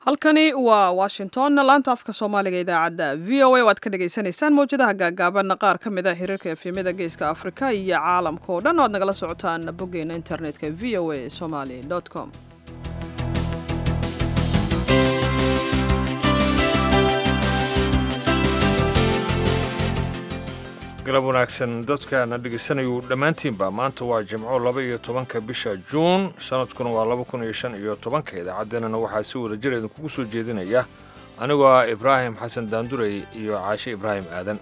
halkani waa washington laanta afka soomaaliga idaacadda v o a waad ka dhagaysanaysaan mawjadaha gaagaaban qaar ka mid a xiriirka efemyada geeska afrika iyo caalamka oo dhan o ad nagala socotaan boggeena internetka v o a somaly com galab wanaagsan dadkaana dhegeysanayuu dhammaantiinba maanta waa jimco laba iyo tobanka bisha juun sanadkuna waa laba kun iyo shan iyo tobanka idaacaddeenana waxaa si wada jir idinkugu soo jeedinaya anigoo ah ibraahim xasan daandurey iyo caashe ibraahim aadan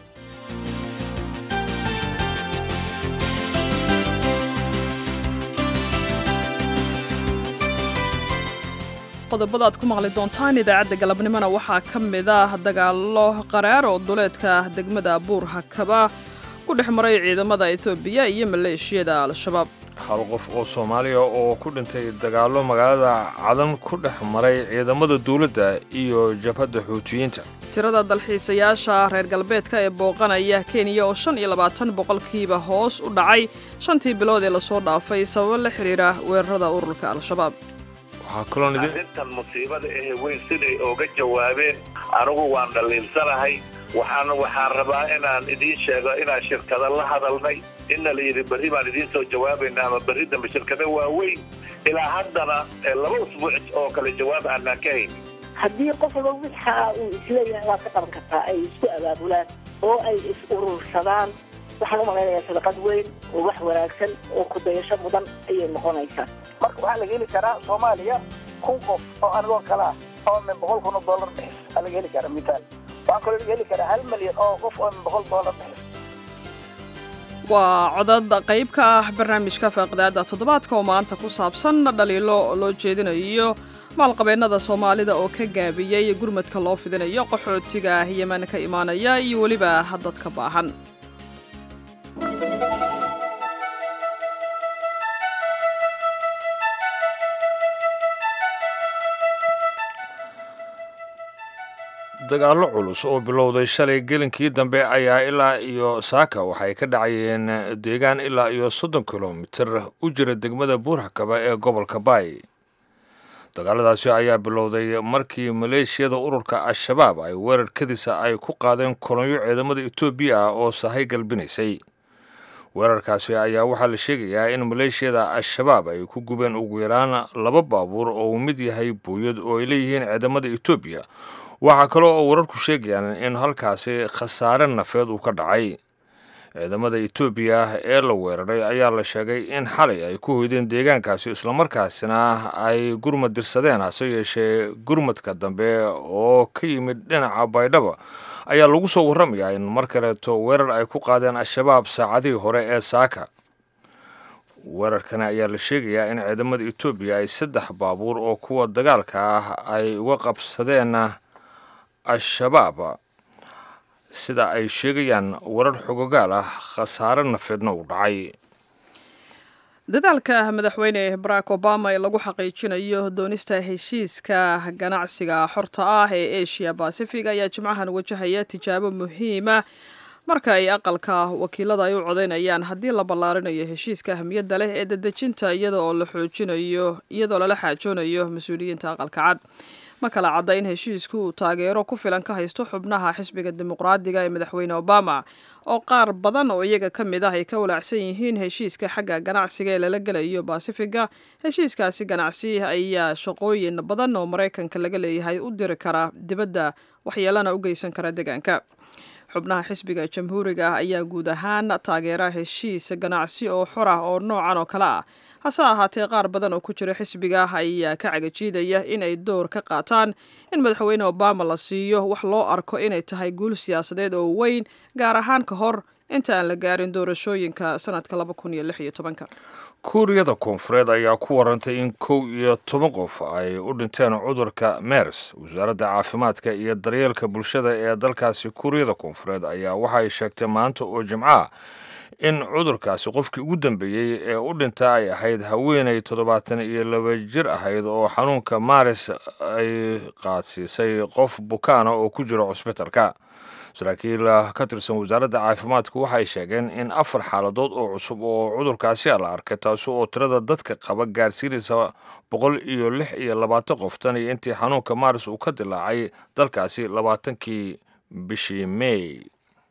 qodobada aad ku maqli doontaan idaacadda galabnimona waxaa ka mid ah dagaallo qaraar oo duleedka degmada buur hakaba ku dhex maray ciidamada etoobiya iyo maleeshiyada al-shabaab hal qof oo soomaaliya oo ku dhintay dagaallo magaalada cadan ku dhex maray ciidamada dowladda iyo jabhadda xuutiyiinta tirada dalxiisayaasha reer galbeedka ee booqanaya kenya oo shan iyo labaatan boqolkiiba hoos u dhacay shantii bilood ee lasoo dhaafay sababo la xidhiidha weerarada ururka al-shabaab arrintan musiibada ahe weyn siday ooga jawaabeen anigu waan dhaliilsanahay waxaan waxaan rabaa inaan idiin sheego inaan shirkada la hadalnay inna la yidhi berri baan idiin soo jawaabayna ama berri dambe shirkada waaweyn ilaa haddana laba usbuuc oo kale jawaab aanaan ka haynin haddii qof walba wixa uu isleeyahay waad ka qaban kartaa ay isku abaabulaan oo ay is urursadaan waxaan u malaynayaa sadaqad weyn oo wax wanaagsan oo kudayasho mudan ayay noqonaysaa marka waxaa laga heli karaa soomaaliya kun qof oo anigoo kale ah oo min boqol kun oo dollar bixis aa laga heli karaa mitaal waxaa kaloo laga heli karaa hal milyan oo qof oo min boqol dollar bixis waa codad qayb ka ah barnaamijka faaqidaada toddobaadka oo maanta ku saabsan dhaliilo loo jeedinayo maalqabeennada soomaalida oo ka gaabiyey gurmadka loo fidinayo qaxootiga yeman ka imaanaya iyo weliba dadka baahan dagaallo culus oo bilowday shalay gelinkii dambe ayaa ilaa iyo saaka waxay ka dhacayeen deegaan ilaa iyo soddon kilomitir u jira degmada buurxakaba ee gobolka baay dagaaladaasi ayaa bilowday markii maleeshiyada ururka al-shabaab ay weerar kadisa ay ku qaadeen kolonyo ciidamada etoobiya ah oo sahay galbinaysay weerarkaasi ayaa waxaa la sheegayaa in maleeshiyada al-shabaab ay ku gubeen ugu yaraan laba baabuur oo uu mid yahay buuyad oo ay leeyihiin ciidamada etoobiya waxaa kale oo wararku sheegayaan in halkaasi khasaare nafeed uu ka dhacay ciidamada etoobiya ee la weeraray ayaa la sheegay in xalay ay ku hoydeen deegaankaasi islamarkaasina ay gurmad dirsadeen hase yeeshee gurmadka dambe oo ka yimid dhinaca baydhaba ayaa lagu soo warramayaa in mar kaleeto weerar ay ku qaadeen al-shabaab saacadihii hore ee saaka weerarkani ayaa la sheegayaa in ciidamada etoobiya ay saddex baabuur oo kuwa dagaalka ah ay uga qabsadeen al-shabaab sida ay sheegayaan warar xogogaal ah khasaare nafeedna uu dhacay dadaalka madaxweyne barack obama ee lagu xaqiijinayo doonista heshiiska ganacsiga xorta ah ee asia bacific ayaa jimcahan wajahaya tijaabo muhiima marka ay aqalka wakiilada ay u codaynayaan haddii la ballaarinayo heshiiska ahmiyadda leh ee dadejinta iyada oo la xoojinayo iyadoo lala xaajoonayo mas-uuliyiinta aqalka cad ma kala cadda in heshiisku uu taageero ku filan ka haysto xubnaha xisbiga dimuqraadiga ee madaxweyne obama oo qaar badan oo iyaga ka mid ah ay ka walaacsan yihiin heshiiska xagga ganacsiga ee lala gelayo basifiga heshiiskaasi ganacsi ayaa shaqooyin badan oo maraykanka laga leeyahay u diri kara dibadda waxyeelana u geysan kara deegaanka xubnaha xisbiga jamhuuriga ah ayaa guud ahaan taageera heshiis ganacsi oo xor ah oo noocan oo kale ah hase ahaatee qaar badan oo ku jira xisbiga ayaa ka cagajiidaya in ay door ka qaataan in madaxweyne obama la siiyo wax loo arko inay tahay guul siyaasadeed oo weyn gaar ahaan ka hor inta aan la gaarin doorashooyinka sanadka laba kun iyo lix iyo tobanka kuuriyada koonfureed ayaa ku warantay in kow iyo toban qof ay u dhinteen cudurka mers wasaaradda caafimaadka iyo daryeelka bulshada ee dalkaasi kuuriyada koonfureed ayaa waxay sheegtay maanta oo jimcaha in cudurkaasi qofkii ugu dambeeyey ee u dhinta ay ahayd haweenay toddobaatan iyo laba jir ahayd oo xanuunka maaris ay qaadsiisay qof bukaana oo ku jira cusbitalka saraakiil ka tirsan wasaaradda caafimaadka waxay sheegeen in afar xaaladood oo cusub oo cudurkaasi la arkay taasi oo tirada dadka qaba gaarsiinaysa boqol iyo lix iyo labaatan qof tan iyo intii xanuunka maaris uu ka dilaacay dalkaasi labaatankii bishii mey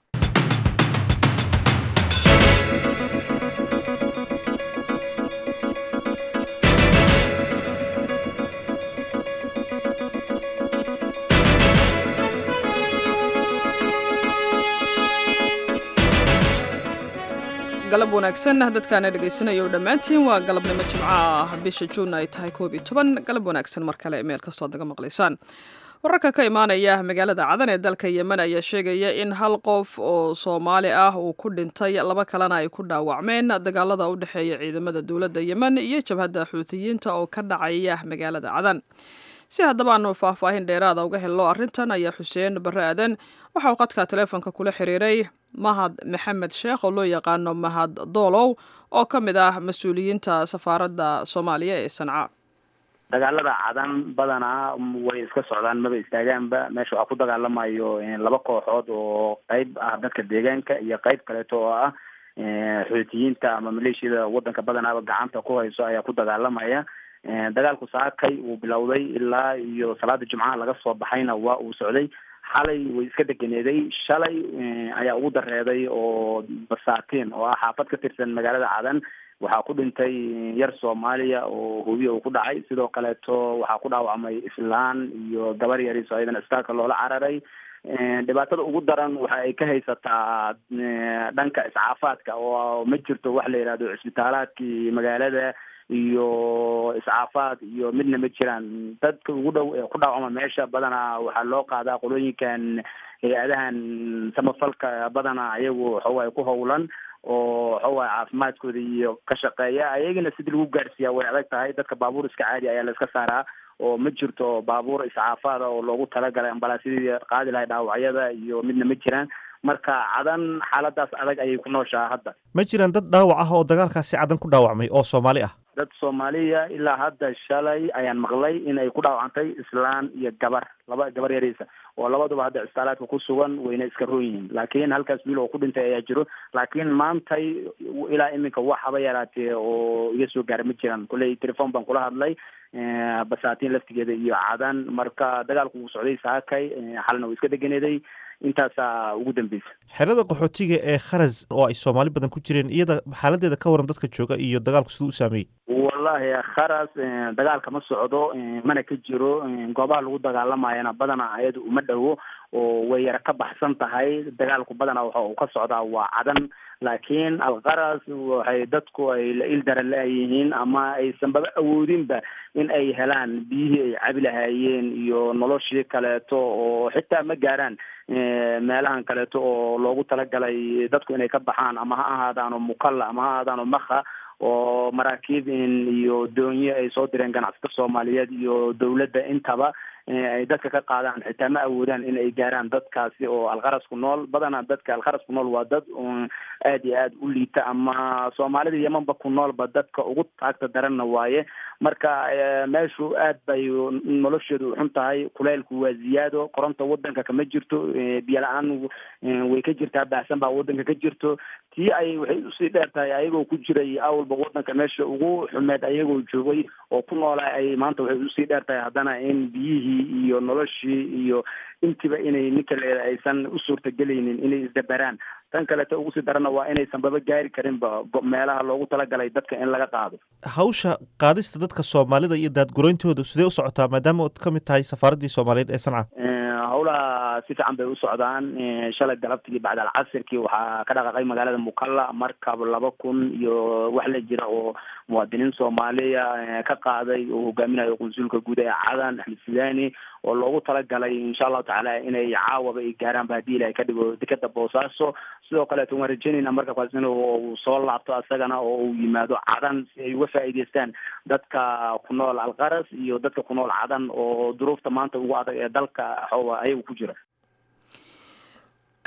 galab wanaagsan dadkaana dhegaysanaya o dhammaantiin waa galabnimo jimco ah bisha juun ay tahay koob iyo toban galab wanaagsan mar kale meel kastoo ad naga maqlaysaan wararka ka imaanaya magaalada cadan ee dalka yemen ayaa sheegaya in hal qof oo soomaali ah uu ku dhintay laba kalena ay ku dhaawacmeen dagaalada u dhexeeya ciidamada dowladda yemen iyo jabhadda xuutiyiinta oo ka dhacaya magaalada cadan si haddaba aanu faahfaahin dheeraada uga helno arrintan ayaa xuseen barre aadan waxa uu qadka taleefonka kula xiriiray mahad maxamed sheekh oo loo yaqaano mahad doolow oo ka mid ah mas-uuliyiinta safaaradda soomaaliya ee sanca dagaalada cadan badanaa way iska socdaan maba istaagaanba meesha waxaa ku dagaalamayo laba kooxood oo qeyb ah dadka deegaanka iyo qeyb kaleeto oo ah xuutiyiinta ama maleeshiyada wadanka badanaaba gacanta ku hayso ayaa ku dagaalamaya dagaalku saakay uu bilowday ilaa iyo salaada jumcaha laga soo baxayna waa uu socday xalay way iska deganeeday shalay ayaa ugu dareeday oo basaatiin oo ah xaafad ka tirsan magaalada cadan waxaa ku dhintay yar soomaaliya oo hubiya uu ku dhacay sidoo kaleeto waxaa ku dhaawacmay islaan iyo gabar yaris oo iyadan isbitaalka loola cararay dhibaatada ugu daran waxa ay ka haysataa dhanka iscaafaadka oo ma jirto wax la yidhahdo cisbitaalaadkii magaalada iyo iscaafaad iyo midna ma jiraan dadka ugu dhow ee ku dhaawacma meesha badanaa waxaa loo qaadaa qolooyinkan hay-adahan samafalka badanaa ayagu waxawaay ku howlan oo waxawaay caafimaadkooda iyo ka shaqeeya ayagana sidii lagu gaarsiiyaa way adag tahay dadka baabuur iska caadi ayaa la iska saaraa oo ma jirto baabuur iscaafaada oo loogu talagalay ambalaasyadii qaadi lahay dhaawacyada iyo midna ma jiraan marka cadan xaaladaas adag ayay ku nooshaha hadda ma jiraan dad dhaawac ah oo dagaalkaasi cadan ku dhaawacmay oo soomaali ah dad soomaaliya ilaa hadda shalay ayaan maqlay in ay ku dhaawacantay islaan iyo gabar laba gabar yariisa oo labaduba hadda cisbitaalaadka ku sugan wayna iska roon yihiin laakiin halkaas wiil oo ku dhintay ayaa jiro laakiin maantay ilaa iminka wax haba yaraatee oo iga soo gaara ma jiraan kolley telefon baan kula hadlay basaatiin laftigeeda iyo cadan marka dagaalku uu socday saakay xalna uu iska deganeeday intaasaa ugu dambeysa xerada qaxootiga ee kharas oo ay soomaali badan ku jireen iyada xaaladeeda ka waran dadka jooga iyo dagaalku siduu u saameeyey wallahi kharas dagaalka ma socdo mana ka jiro goobaha lagu dagaalamayana badanaa ayada uma dhowo oo way yara ka baxsan tahay dagaalku badanaa waxa uu ka socdaa waa cadan laakiin alkaras waxay dadku ay la ildara la-yihiin ama aysanbaba awoodinba in ay helaan biyihii ay cabi lahaayeen iyo noloshii kaleeto oo xitaa ma gaaraan meelahan kaleeto oo loogu talagalay dadku inay ka baxaan ama ha ahaadaano mukalla ama ha ahaadaano makha oo maraakiib iyo doonye ay soo direen ganacsato soomaaliyeed iyo dawladda intaba ay dadka ka qaadaan xitaa ma awoodaan in ay gaaraan dadkaasi oo alkharas ku nool badanaa dadka alkharas ku nool waa dad aad iyo aad u liita ama soomaalida yemanba ku noolba dadka ugu taagta daranna waaye marka meeshu aad bay nolosheedu xun tahay kuleylku waa ziyaado koronta wadanka kama jirto biyo la-aan way ka jirtaa baahsan baa wadanka ka jirto tii ay waxay usii dheer tahay ayagoo ku jiray awalba wadanka meesha ugu xumeed ayagoo joogay oo ku noolaa ay maanta waxay usii dheer tahay haddana in biyihii iyo noloshii iyo intiba inay ninka leeda aysan u suurtagelaynin inay isdabaraan tan kaleeto ugu sii darana waa inaysan baba gaari karinba meelaha loogu talagalay dadka in laga qaado hawsha qaadista dadka soomaalida iyo daadgurayntooda sidee u socotaa maadaama ood ka mid tahay safaaraddii soomaaliyeed ee sanca howlaha si fiican bay u socdaan shalay galabtigii bacd alcasirkii waxaa ka dhaqaaqay magaalada mukalla markab laba kun iyo wax la jira oo muwaadiniin soomaaliya ka qaaday oo hogaaminayo qunsulka guud ee cadan axmed sudani oo loogu talagalay insha allahu tacaala inay caawaba ay gaaraanba haddii ilahay ka dhigo dekeda boosaaso sidoo kaleeto waan rajeynayna markabkaas in uu soo laabto asagana oo uu yimaado cadan si ay uga faa'iideystaan dadka ku nool alkaras iyo dadka ku nool cadan oo duruufta maanta ugu adag ee dalka ayagu ku jira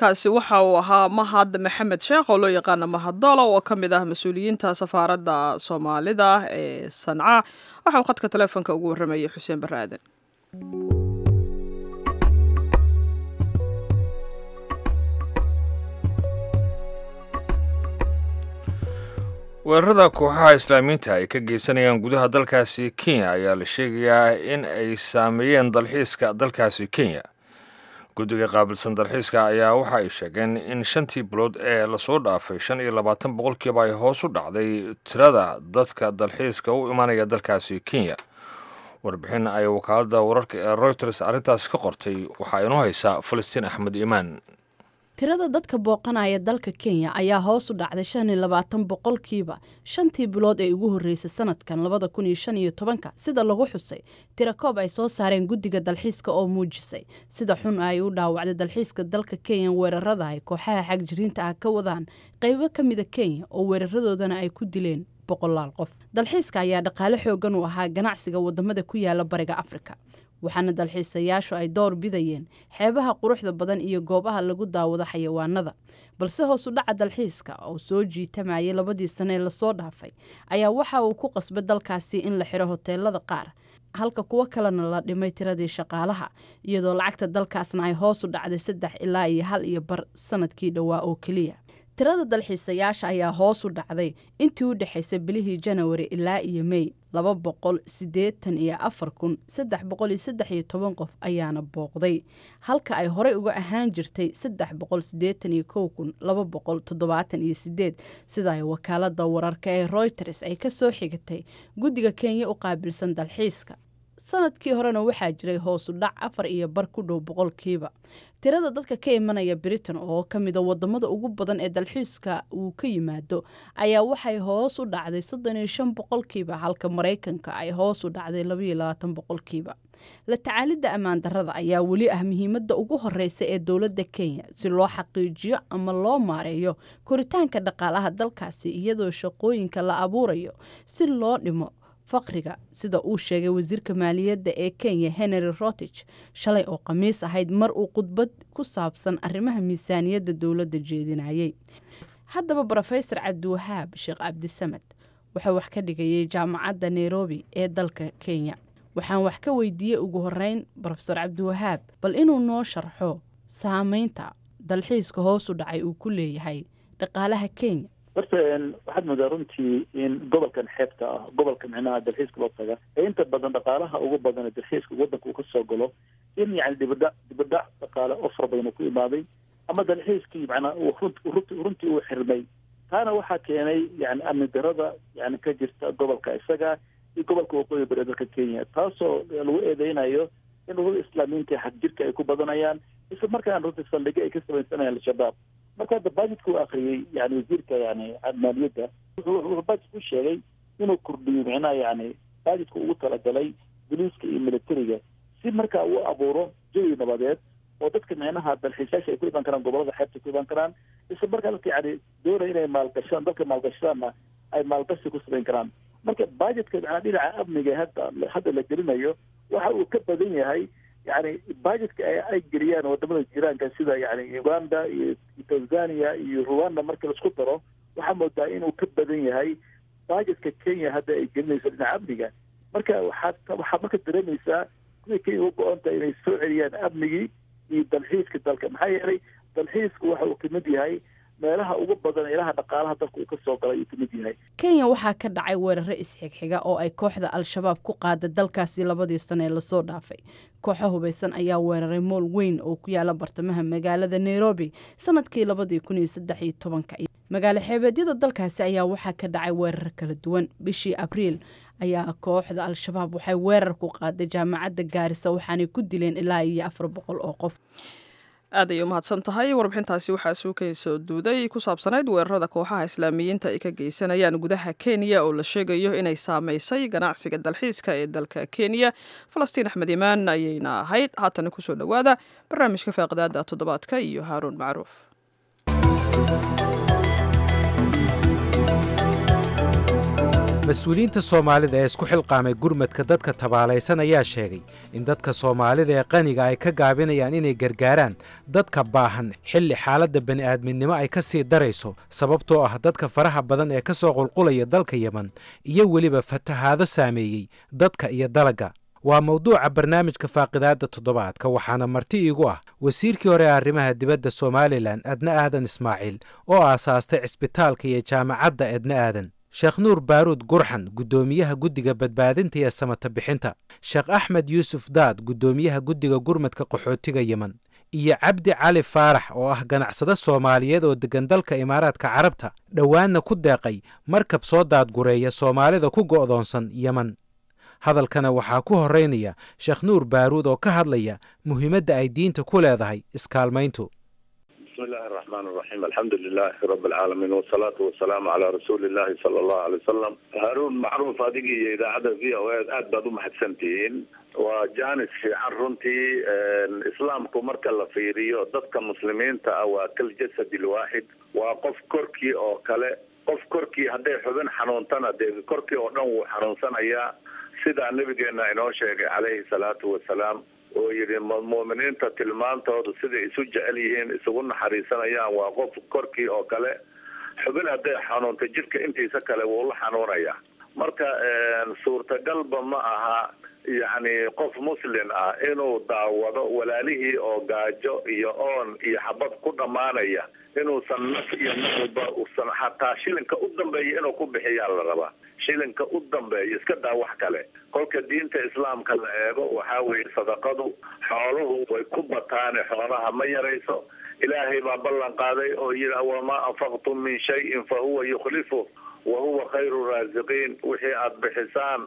kaasi waxa uu ahaa mahad maxamed sheekh oo loo yaqaana mahadolo oo ka mid ah mas-uuliyiinta safaaradda soomaalida ee sanca waxa uu khadka taleefonka ugu warramayay xuseen barre aadan weerarada kooxaha islaamiyiinta ay ka geysanayaan gudaha dalkaasi kenya ayaa la sheegayaa in ay saameeyeen dalxiiska dalkaasi kenya guddiga qaabilsan dalxiiska ayaa waxa ay sheegeen in shantii bilood ee lasoo dhaafay shan iyo labaatan boqolkiiba ay hoos u dhacday tirada dadka dalxiiska u imanaya dalkaasi kenya warbixin ay wakaaladda wararka ee reuters arrintaas ka qortay waxaa inoo haysaa falastiin axmed iimaan tirada dadka booqanaya dalka kenya ayaa hoos u dhacday shan iyo labaatan boqolkiiba shantii bilood ee ugu horreysay sanadkan labada kun iyo shan iyo tobanka sida lagu xusay tirakoob ay soo saareen guddiga dalxiiska oo muujisay sida xun ay u dhaawacday dalxiiska dalka kenya weerarada ay kooxaha xagjiriinta ah ka wadaan qaybo ka mida kenya oo weeraradoodana ay ku dileen boqolaal qof dalxiiska ayaa dhaqaale xoogan u ahaa ganacsiga wadamada ku yaala bariga afrika waxaana dalxiisayaashu ay door bidayeen xeebaha quruxda badan iyo goobaha lagu daawado xayawaanada balse hoos u dhaca dalxiiska oo soo jiitamayay labadii sane ee lasoo dhaafay ayaa waxa uu ku qasbay dalkaasi in la xiro hoteelada qaar halka kuwo kalena la dhimay tiradii shaqaalaha iyadoo lacagta dalkaasna ay hoos u dhacday saddex ilaa iyo hal iyo bar sanadkii dhowaa oo keliya tirada dalxiisayaasha ayaa hoos u dhacday intii u dhexaysay bilihii janawari ilaa iyo mey laba boqol siddeetan iyo afar kun saddex boqol iyo saddex iyo toban qof ayaana booqday halka ay horey uga ahaan jirtay saddex boqol siddeetan iyo kow kun laba boqol toddobaatan iyo sideed sida ay wakaalada wararka ee reuters ay ka soo xigatay guddiga kenya u qaabilsan dalxiiska sanadkii horena waxaa jiray hoosu dhac afar iyo bar ku dhow boqolkiiba tirada dadka ka imanaya britain oo ka mida wadamada ugu badan ee dalxiiska uu ka yimaado ayaa waxay hoos u dhacday soddon iyo shan boqolkiiba halka maraykanka ay hoos u dhacday labaiyo labaatan boqolkiiba la tacaalidda ammaan darrada ayaa weli ah muhiimadda ugu horeysa ee dowladda kenya si loo xaqiijiyo ama loo maareeyo koritaanka dhaqaalaha dalkaasi iyadoo shaqooyinka la abuurayo si loo dhimo faqriga sida uu sheegay wasiirka maaliyadda ee kenya henry rotich shalay oo khamiis ahayd mar uu khudbad ku saabsan arrimaha miisaaniyadda dowladda jeedinayay haddaba brofesor cabdiwahaab sheekh cabdisamed wuxuu wax ka dhigayay jaamacadda nairobi ee dalka kenya waxaan wax ka weydiiyey ugu horeyn brofesor cabdiwahaab bal inuu noo sharxo saameynta dalxiiska hoosu dhacay uu ku leeyahay dhaqaalaha kenya horta waxaad moodaa runtii in gobolkan xeebta ah gobolka micnaha dalxiiska loo taga ee inta badan dhaqaalaha ugu badan ee dalxiiska waddanka uu kasoo galo in yani dibadhac dibadhac dhaqaale oo fara badan uu ku imaaday ama dalxiiskii macnaa uu runt runtii uu xirmay taana waxaa keenay yani amni darada yani ka jirta gobolka isaga iyo gobolka waqooyi bari dalka kenya taasoo lagu eedeynayo in ururada islaamiyiinta xag jirka ay ku badanayaan isla markaana runtii saldhigyo ay ka samaysanayaan al-shabaab marka hadda bajetka uu akriyey yani wasiirka yani maaliyadda wuxuu bajet ku sheegay inuu kordhiyo micnaha yani bajetka ugu talagalay boliiska iyo militariga si markaa uu abuuro jawi nabadeed oo dadka micnaha dalxiisayaasha ay ku iman karaan gobolada xeebta ku iman karaan isla markaa dadka yani doonaya inay maalgashadaan dalka maalgashadaanna ay maalgashi ku samayn karaan marka bajetka macnaa dhinaca amniga hadda hadda la gelinayo waxa uu ka badan yahay yani bajetka ay geliyaan wadamada jiraanka sida yani uganda iyo tanzania iyo rwanda marka laisku daro waxaa moodaa inuu ka badan yahay bajetka kenya hadda ay gelinayso dhinaca amniga marka waxaad waxaad marka dareemaysaa kuwii kenya u go-on tahay inay soo celiyaan amnigii iyo dalxiiska dalka maxaa yeelay dalxiisku waxa uu kamid yahay meelaha ugu badan ilaha dhaqaalaha dalka uu ka soo galay ayuu kamid yahay kenya waxaa ka dhacay weeraro isxigxiga oo ay kooxda al-shabaab ku qaada dalkaasi labadii sano ee lasoo dhaafay kooxo hubaysan ayaa weeraray mool weyn oo ku yaala bartamaha magaalada nairobi sanadkii labadii kun iyo saddex iyo tobanka magaalo xeebeedyada dalkaasi ayaa waxaa ka dhacay weerar kala duwan bishii abriil ayaa kooxda al-shabaab waxay weerar ku qaaday jaamacadda gaarisa waxaanay ku dileen ilaa iyo afar boqol oo qof aad ayay umahadsan tahay warbixintaasi waxaa suukayn soo duuday ku saabsanayd weerarada kooxaha islaamiyiinta ay ka geysanayaan gudaha kenya oo la sheegayo inay saameysay ganacsiga dalxiiska ee dalka kenya falastiin axmed imaan ayayna ahayd haatana kusoo dhowaada barnaamijka faaqidaada toddobaadka iyo haaruun macruuf mas-uuliyiinta soomaalida ee isku xilqaamay gurmadka dadka tabaalaysan ayaa sheegay in dadka soomaalida ee qaniga ay ka gaabinayaan inay gargaaraan dadka baahan xilli xaaladda bani'aadminimo ay ka sii darayso sababtoo ah dadka faraha badan ee ka soo qulqulaya dalka yeman iyo weliba fatahaado saameeyey dadka iyo dalagga waa mawduuca barnaamijka faaqidaadda toddobaadka waxaana marti iigu ah wasiirkii hore ee arrimaha dibadda somalilan adna aadan ismaaciil oo aasaastay cisbitaalka iyo jaamacadda edna aadan sheekh nuur baaruud gurxan guddoomiyaha guddiga badbaadinta iyo samata bixinta sheekh axmed yuusuf daad guddoomiyaha guddiga gurmadka qaxootiga yemen iyo cabdi cali faarax oo ah ganacsade soomaaliyeed oo deggan dalka imaaraadka carabta dhowaanna ku deeqay markab soo daadgureeya soomaalida ku go'doonsan yemen hadalkana waxaa ku horraynaya sheekh nuur baaruud oo ka hadlaya muhiimadda ay diinta ku leedahay iskaalmayntu bismi illaahi araxmaan araxiim alxamdu lilaahi rabi alcaalamiin wasalaatu wasalaamu calaa rasuuli illaahi sala allahu alay wasalam haaruun macruuf adigii iyo idaacadda v o a aad baad u mahadsantihiin waa jaanis fiican runtii islaamku marka la fiiriyo dadka muslimiinta ah waa kal jasad ilwaaxid waa qof korkii oo kale qof korkii hadday xubin xanuuntana dee korkii oo dhan wuu xanuunsanayaa sidaa nabigeena inoo sheegay calayhi salaatu wasalaam oo yidhi mu'miniinta tilmaantoodu siday isu jecel yihiin isugu naxariisanayaan waa qof korkii oo kale xubin hadday xanuunta jidhka intiisa kale wuu la xanuunayaa marka suurtagalba ma aha yacni qof muslin ah inuu daawado walaalihii oo gaajo iyo oon iyo xabad ku dhammaanaya inuusan naf iyo nafba usan xataa shilinka u dambeeya inuu ku bixiyaa la rabaa shilinka u dambeeya iska daa wax kale kolka diinta islaamka la eego waxaa weeye sadaqadu xooluhu way ku bataane xoolaha ma yarayso ilaahay baa ballan qaaday oo yidhi wamaa anfaqtum min shayin fa huwa yukhlifu wa huwa khayru raasiqiin wixii aada bixisaan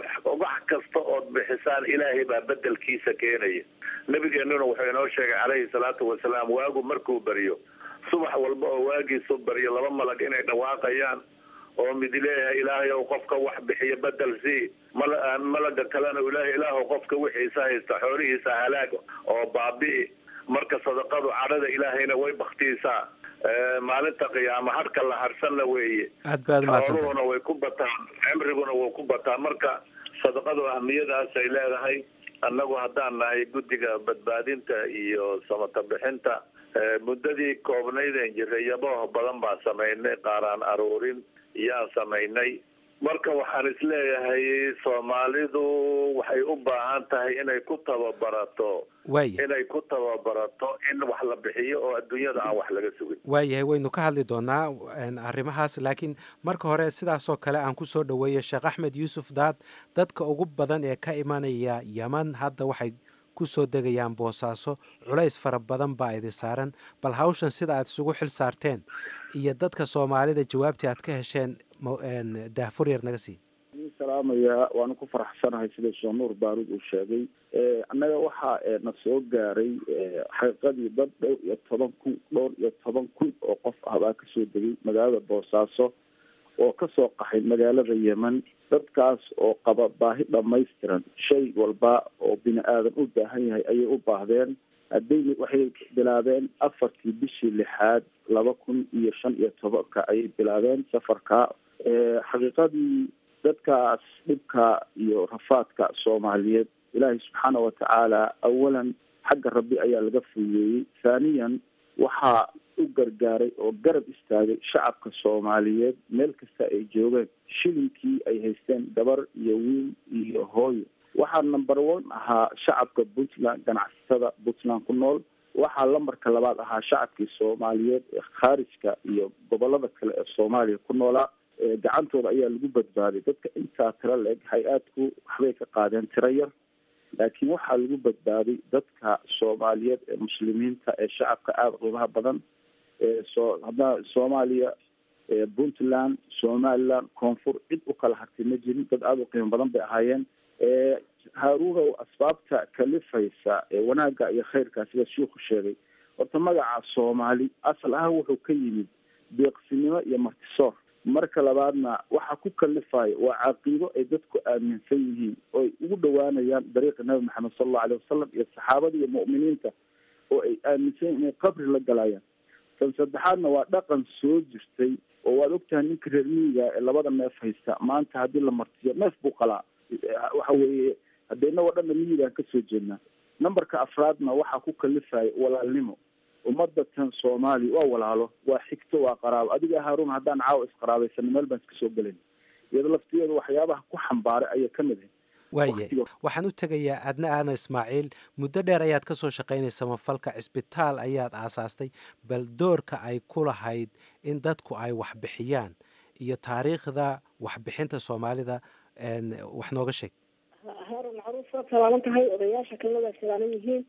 wax kasta ood bixisaan ilaahay baa bedelkiisa keenaya nabigeenuna wuxuu inoo sheegay calayhi salaatu wasalaam waagu markuu beriyo subax walba oo waagiisu baryo laba malag inay dhawaaqayaan oo mid leeyahay ilaahay ow qofka wax bixiya bedel sii mal malaga kalena ilaahay ilaahu qofka wixiisa haysta xoolihiisa halaag oo baabi'i marka sadaqadu cadhada ilaahayna way baktiisaa maalinta qiyaama hadhka la harsanna weeye aad baad umahadsanta xooluhuna way ku bataan cimriguna wuu ku bataa marka sadaqadu ahmiyadaas ay leedahay annagu haddaan nahay guddiga badbaadinta iyo samata bixinta muddadii koobnaydeen jiray yabooh badan baan samaynay qaaraan aruurin yaan samaynay marka waxaan isleeyahay soomaalidu waxay u baahan tahay inay ku tababarato waaya inay ku tababarato in wax la bixiyo oo adduunyada aan wax laga sugin waayahay waynu ka hadli doonaa arrimahaas laakiin marka hore sidaasoo kale aan ku soo dhoweeyo sheekh axmed yuusuf daad dadka ugu badan ee ka imanaya yeman hadda waxay ku soo degayaan boosaaso culays fara badan baa idi saaran bal hawshan sida aad isugu xil saarteen iyo dadka soomaalida jawaabtii aad ka hesheen daahfur yar naga sii salaamaya waanu ku faraxsanahay sida sheekh nuur baaruud uu sheegay annaga waxaa na soo gaaray xaqiiqadii dad dhowr iyo toban kun dhowr iyo toban kun oo qof ah baa kasoo degay magaalada boosaaso oo kasoo qaxay magaalada yemen dadkaas oo qaba baahi dhamaystiran shay walba oo bini aadan u baahan yahay ayay u baahdeen hadday waxay bilaabeen afartii bishii lixaad laba kun iyo shan iyo tobanka ayay bilaabeen safarka xaqiiqadii dadkaas dhibka iyo rafaadka soomaaliyeed ilaahay subxaana watacaala awalan xagga rabbi ayaa laga fuyeeyey thaniyan waxaa u gargaaray oo garab istaagay shacabka soomaaliyeed meel kasta ay joogeen shilinkii ay haysteen gabar iyo wiil iyo hooyo waxaa number one ahaa shacabka puntland ganacsatada puntland ku nool waxaa lambarka labaad ahaa shacabkii soomaaliyeed ee khaarijka iyo gobolada kale ee soomaaliya ku noolaa gacantooda ayaa lagu badbaaday dadka intaa tiro la-eg hay-aadku waxbay ka qaadeen tiro yar laakiin waxaa lagu badbaaday dadka soomaaliyeed ee muslimiinta ee shacabka aada qiimaha badan eesoo hadda soomaaliya puntland somaliland koonfur cid u kala hartay ma jirin dad aada u qiimo badan bay ahaayeen haaruunow asbaabta kalifaysa ee wanaagga iyo khayrka sida shiiku sheegay horta magaca soomaali asal ahaan wuxuu ka yimid deeqsinimo iyo martisoor marka labaadna waxa ku kalifaya waa caqiido ay dadku aaminsan yihiin oo ay ugu dhawaanayaan dariiqa nabi maxamed sala allahu aleyh wasalam iyo saxaabada iyo mu'miniinta oo ay aaminsan yihin inay qabri la galayaan tan saddexaadna waa dhaqan soo jirtay oo waad ogtahay ninka reer miyiga ee labada neef haysta maanta haddii la martiyo neef buu qalaa waxa weeye hadde inagoo dhanna miyigaan kasoo jeednaa numberka afraadna waxaa ku kalifaya walaalnimo ummadda tan soomaaliya waa walaalo waa xigto waa qaraabo adiga haarun haddaan caawa isqaraabaysano meel baan iska soo gelayn iyado laftigeeda waxyaabaha ku xambaaray ayay ka mid ahay waaye waxaan u tegayaa adna aadan ismaaciil muddo dheer ayaad ka soo shaqaynaysa mafalka cisbitaal ayaad aasaastay bal doorka ay ku lahayd in dadku ay waxbixiyaan iyo taariikhda waxbixinta soomaalida wax nooga sheeg haarun macruuf waad salaaman tahay odayaasha kalena waa salaaman yihiin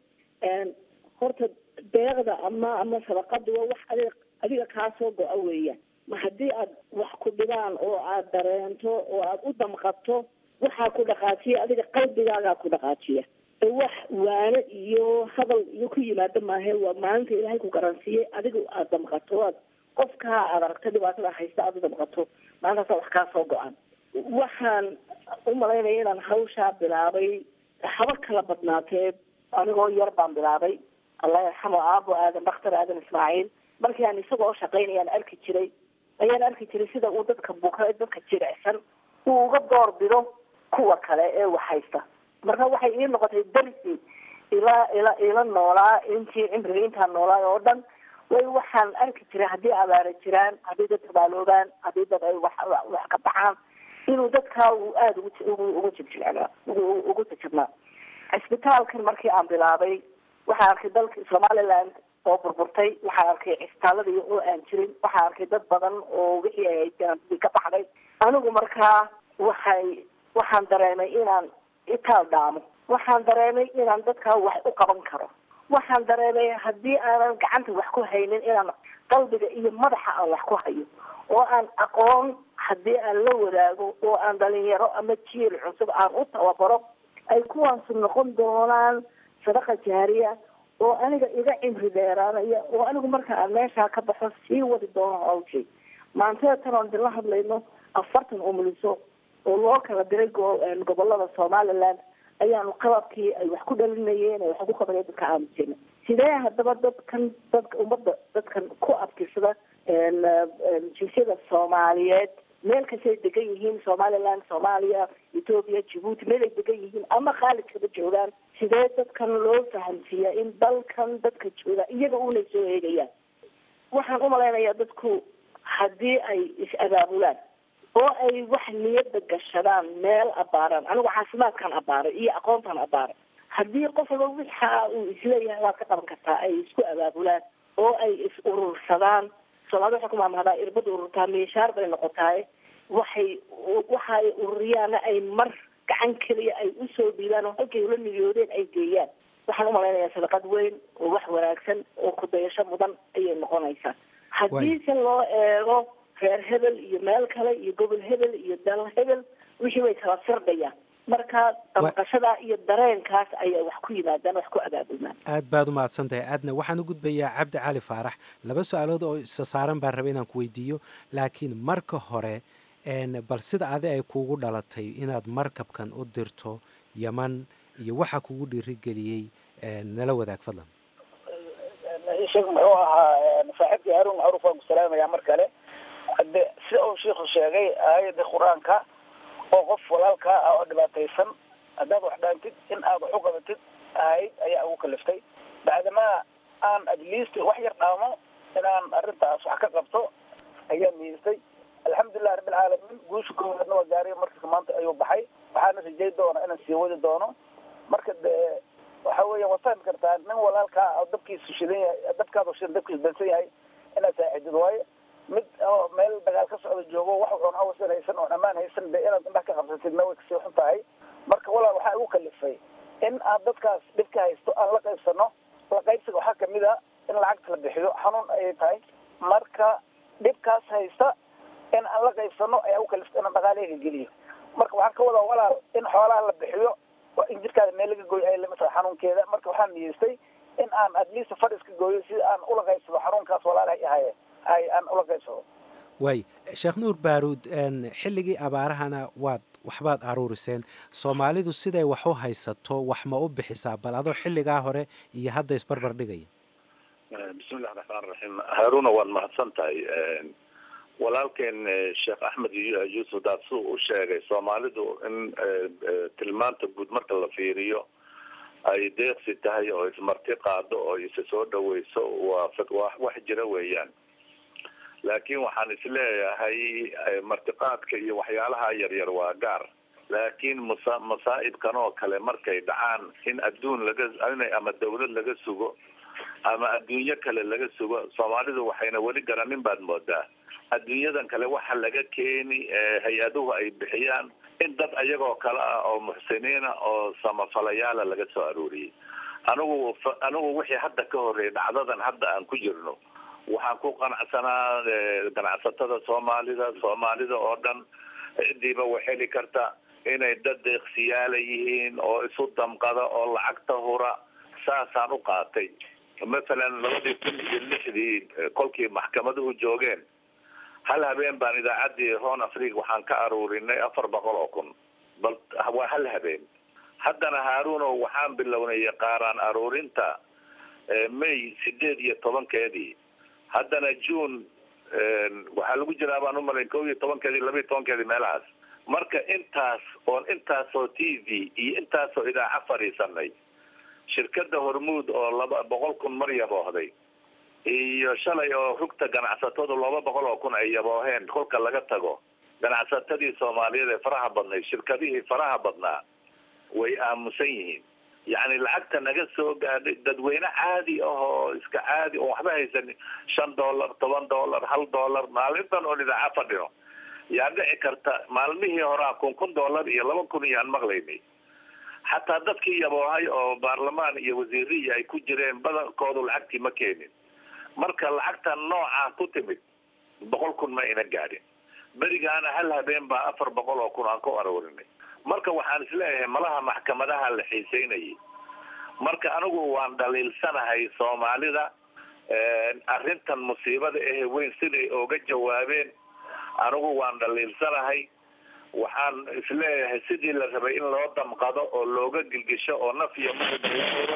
horta deeqda ama ama sadaqada waa wax adiga adiga kaa soo go-a weeyaan ma haddii aad wax ku dhibaan oo aad dareento oo aad u damqato waxaa ku dhaqaajiya adiga qalbigaagaa ku dhaqaajiya wax waane iyo hadal iyo ku yimaado maahe waa maalinta ilaahay ku garansiiyey adiga aad damqato aad qofkaa aad aragta dhibaatada haysta aad u damqato maalintaasa wax kaa soo go-an waxaan u malaynaya inaan hawshaa bilaabay haba kala badnaatee anigoo yar baan bilaabay allah yarxamo aabo aadan dhakhtar aadan ismaaciil markii aan isagoo shaqaynayaan arki jiray ayaan arki jiray sida uu dadka buka dadka jirecsan uu uga door bido kuwa kale ee wax haysta marka waxay ii noqotay darsi ila ila ila noolaa intii cimriga intaan noolaa oo dhan way waxaan arki jiray haddii abaara jiraan haddii dad tabaaloobaan haddii dad ay wax wax ka baxaan inuu dadkaa uu aada ugu ugu jigjilcnaa ugu ugu jajabnaa cisbitaalkan markii aan bilaabay waxaan arkay dalka somaliland oo burburtay waxaan arkay cisbitaaladii oo aan jirin waxaan arkay dad badan oo wixii ay haysteen ka baxday anigu markaa waxay waxaan dareemay inaan itaal dhaamo waxaan dareemay inaan dadkaa wax u qaban karo waxaan dareemay haddii aanan gacanta wax ku haynin inaan qalbiga iyo madaxa aan wax ku hayo oo aan aqoon haddii aan la wadaago oo aan dhalinyaro ama jiil cusub aan u tababaro ay kuwaasu noqon doonaan sadaqa jaariya oo aniga iga cimri dheeraanaya oo anigu marka aan meeshaa ka baxo sii wadi doono hawshay maantada tan oon dila hadlayno afartan umuliso oo loo kala diray gobolada somaliland ayaanu qababkii ay wax ku dhalinayeen ay wax ugu qabaneen dadka aamusina sidee haddaba dadkan dadka ummadda dadkan ku abtirsada jinsiyada soomaaliyeed meel kastay degan yihiin somaliland soomaaliya ethoopia djibuuti meel ay degan yihiin ama khaalidkaba joogaan sidee dadkan loo fahamsiiyaa in dalkan dadka jooga iyaga unay soo eegayaan waxaan umalaynayaa dadku haddii ay is-abaabulaan oo ay wax niyada gashadaan meel abaaraan anigu caafimaadkan abaaray iyo aqoontan abaaray haddii qof walba wixa uu isleeyahay waad ka qaban kartaa ay isku abaabulaan oo ay is urursadaan soomaalida waxay ku maamahdaa irbad ururtaa miishaar bay noqotaaye waxay waxa ay ururiyaana ay mar gacan keliya ay usoo dhiibaan oo halkay ula niyoodeen ay geeyaan waxaan umalaynayaa sadaqad weyn oo wax wanaagsan oo kudayasho mudan ayay noqonaysaa haddiise loo eego reer hebel iyo meel kale iyo gobol hebel iyo dal hebel wixii way kala firdhayaan marka damqashada iyo dareenkaas ayaa wax ku yimaadaan wax ku abaabulmaan aad baad u mahadsan tahay aadna waxaan u gudbayaa cabdi cali faarax laba su-aalood oo isa saaran baan rabay inaan ku weydiiyo laakiin marka hore bal sida adi ay kuugu dhalatay inaad markabkan u dirto yaman iyo waxa kugu dhiirigeliyey nala wadaag fadlan sheekh muxuu ahaa saaxiibkii haruun macruuf waan ku salaamayaa mar kale hade sida uu sheikhu sheegay aayadda qur-aanka oo qof walaalkaa ah oo dhibaataysan haddaad wax dhaantid in aad wax u qabatid ahayd ayaa ugu kaliftay bacdamaa aan at least wax yar dhaamo inaan arrintaas wax ka qabto ayaa niyeystay alxamdulilah rabbilcaalamiin guusha koowaadna waa gaariya markii maanta ayuu baxay waxaana rajay doona inaan sii wadi doono marka dee waxa weeya waad fahmi kartaa nin walaalkaa oo dabkiisu shidan yahay dabkaadu shidan dabkiisu dansan yahay inaad saacidid waayo mid oo meel dagaal ka socda joogo wax oon awasan haysan oon ammaan haysan de inaad indhaha ka qabsatidna way kasii xun tahay marka walaal waxaa igu kalifay in aan dadkaas dhibka haysto aan la qaybsano la qaybsiga waxaa kamid a in lacagta la bixiyo xanuun ayay tahay marka dhibkaas haysta in aan la qaybsano ayaa igu kalifta inaan dhaqaaleyga geliyo marka waxaan ka wadaa walaal in xoolaha la bixiyo waa in jirkaada meel laga gooyo ay lamid tahay xanuunkeeda marka waxaan niyeystay in aan at least fadh iska gooyo si aan ula qaybsado xanuunkaas walaalahay ahaye ay aan ula qaybsado waay sheekh nuur baaruud xilligii abaarahana waad waxbaad aruuriseen soomaalidu siday wax u haysato wax ma u bixisaa bal adoo xilligaa hore iyo hadda isbarbar dhigaya bismillahi raxmaan raxiim haaruna waad mahadsan tahay walaalkeen sheekh axmed yuusuf daad suu u sheegay soomaalidu in tilmaanta guud marka la fiiriyo ay deeqsi tahay oo ismarti qaado oo isa soo dhaweyso waa waa wax jira weeyaan laakiin waxaan isleeyahay martiqaadka iyo waxyaalaha yaryar waa gaar laakiin masa masaa'ibkan oo kale markay dhacaan in adduun laga in ama dawlad laga sugo ama adduunyo kale laga sugo soomaalidu waxayna weli garanin baad moodaa adduunyadan kale waxa laga keeni hay-aduhu ay bixiyaan in dad ayagoo kale ah oo muxsiniina oo samafalayaala laga soo arooriyey anigu anigu wixii hadda ka horreeyay dhacdadan hadda aan ku jirno waxaan ku qanacsanaa ganacsatada soomaalida soomaalida oo dhan cidiiba way heli karta inay dad deeqsiyaala yihiin oo isu damqada oo lacagta hura saasaan u qaatay masalan labadii kun iyo lixdii kolkii maxkamaduhu joogeen hal habeen baan idaacaddii hon africa waxaan ka aruurinay afar boqol oo kun bal waa hal habeen haddana haaruno waxaan bilownay qaaraan aruurinta may sideed iyo tobankeedii haddana june waxaa lagu jiraa baan umalayn kow iyo tobankeedii laba iyo tobankeedii meelahaas marka intaas oon intaasoo t v iyo intaasoo idaaca fadhiisanay shirkada hormuud oo laba boqol kun mar yaboohday iyo shalay oo rugta ganacsatadu laba boqol oo kun ay yabooheen kolka laga tago ganacsatadii soomaaliyeed ee faraha badnayd shirkadihii faraha badnaa way aamusan yihiin yacni lacagta naga soo gaadhay dadweyne caadi ah oo iska caadi oo waxba haysan shan dollar toban dollar hal dollar maalintan oon idaaca fadhino yaa dhici karta maalmihii horaa kun kun dollar iyo laba kun iyo aan maqlaynay xataa dadkii yaboohay oo baarlamaan iyo wasiiriyi ay ku jireen badankoodu lacagtii ma keenin marka lacagtan noocaa ku timid boqol kun ma ina gaadhin berigaana hal habeen baa afar boqol oo kun aan ku aroorinay marka waxaan isleeyahay malaha maxkamadaha la xiiseynayay marka anigu waan dhaliilsanahay soomaalida arrintan musiibada ehe weyn siday ooga jawaabeen anigu waan dhaliilsanahay waxaan isleeyahay sidii la rabay in loo damqado oo looga gilgisho oo naf iyo mauro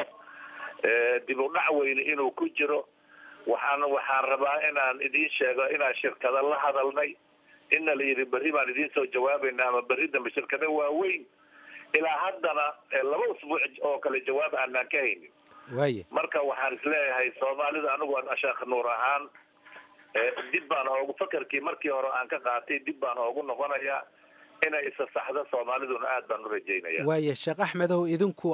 dib u dhac weyne inuu ku jiro waxaan waxaan rabaa inaan idiin sheego inaan shirkado la hadalnay ina la yidhi berri baan idiin soo jawaabayna ama berri dambe shirkado waaweyn ilaa haddana laba usbuuc oo kale jawaab aanaan ka haynin waaye marka waxaan isleeyahay soomaalida anigu sheekh nuur ahaan dib baan oogu fakarkii markii hore aan ka qaatay dib baan oogu noqonayaa inay isa saxdo soomaaliduna aad baan u rajaynaya waaye sheekh axmedow idinku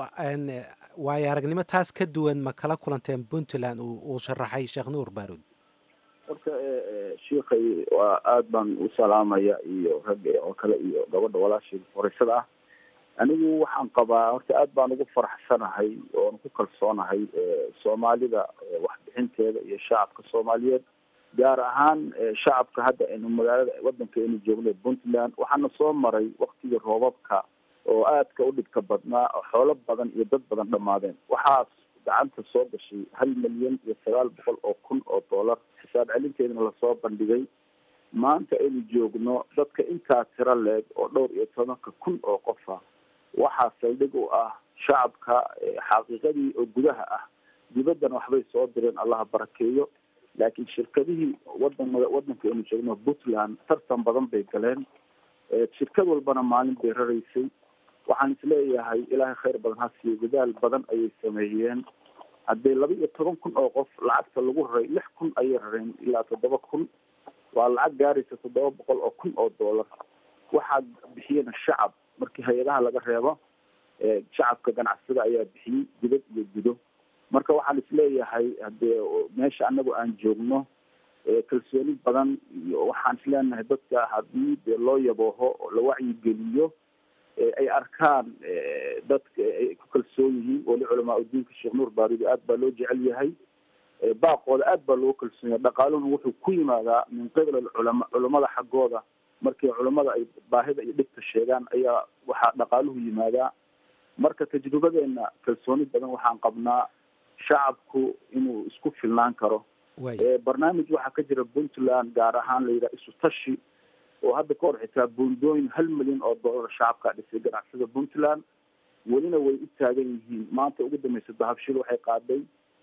waayo aragnimo taas ka duwan ma kala kulanteen puntland uu sharaxay sheekh nuur baarud horta shiikhay waa aad baan u salaamaya iyo ragga oo kale iyo gabadha walaashii horeysada ah anigu waxaan qabaa horta aad baan ugu faraxsanahay oon ku kalsoonahay soomaalida waxbixinteeda iyo shacabka soomaaliyeed gaar ahaan shacabka hadda aynu magaalada wadanka aynu joogno puntland waxaana soo maray waktigii roobabka oo aadka u dhibka badnaa oo xoolo badan iyo dad badan dhammaadeen waxaas gacanta soo gashay hal milyan iyo sagaal boqol oo kun oo dollar xisaab celinteedana lasoo bandhigay maanta aynu joogno dadka intaa tiro leeg oo dhowr iyo tobanka kun oo qofa waxaa saldhig u ah shacabka xaqiiqadii oo gudaha ah dibaddana waxbay soo direen allaha barakeeyo laakiin shirkadihii wadan wadanka aynu joogno puntland tartan badan bay galeen shirkad walbana maalin bay raraysay waxaan isleeyahay ilaahay khayr badan ha siiyo dadaal badan ayay sameeyeen haddii laba iyo toban kun oo qof lacagta lagu raray lix kun ayay rareen ilaa toddoba kun waa lacag gaaraysa toddoba boqol oo kun oo dollar waxaa bixiyena shacab markii hay-adaha laga reebo shacabka ganacsada ayaa bixiyey dibad iyo gudo marka waxaan isleeyahay hadee meesha anagu aan joogno kalsooni badan iyo waxaan isleenahay dadka haddii dee loo yabooho oo la wacyigeliyo ay arkaan dadka ay ku kalsoon yihiin weli culamaa udiinka sheekh nuur baarudi aad baa loo jecel yahay baaqooda aad baa loogu kalsoon yahay dhaqaaluhuna wuxuu ku yimaadaa min qibla culama culamada xaggooda markii culamada ay baahida iyo dhibka sheegaan ayaa waxaa dhaqaaluhu yimaadaa marka tajrubadeena kalsooni badan waxaan qabnaa shacabku inuu isku filnaan karo barnaamij waxaa ka jira puntland gaar ahaan la yidhaha isu tashi oo hadda ka hor xitaa buundooyin hal milyan oo dollar shacabkaa dhisay ganacsada puntland welina way u taagan yihiin maanta ugu dambeysa dahabshil waxay qaaday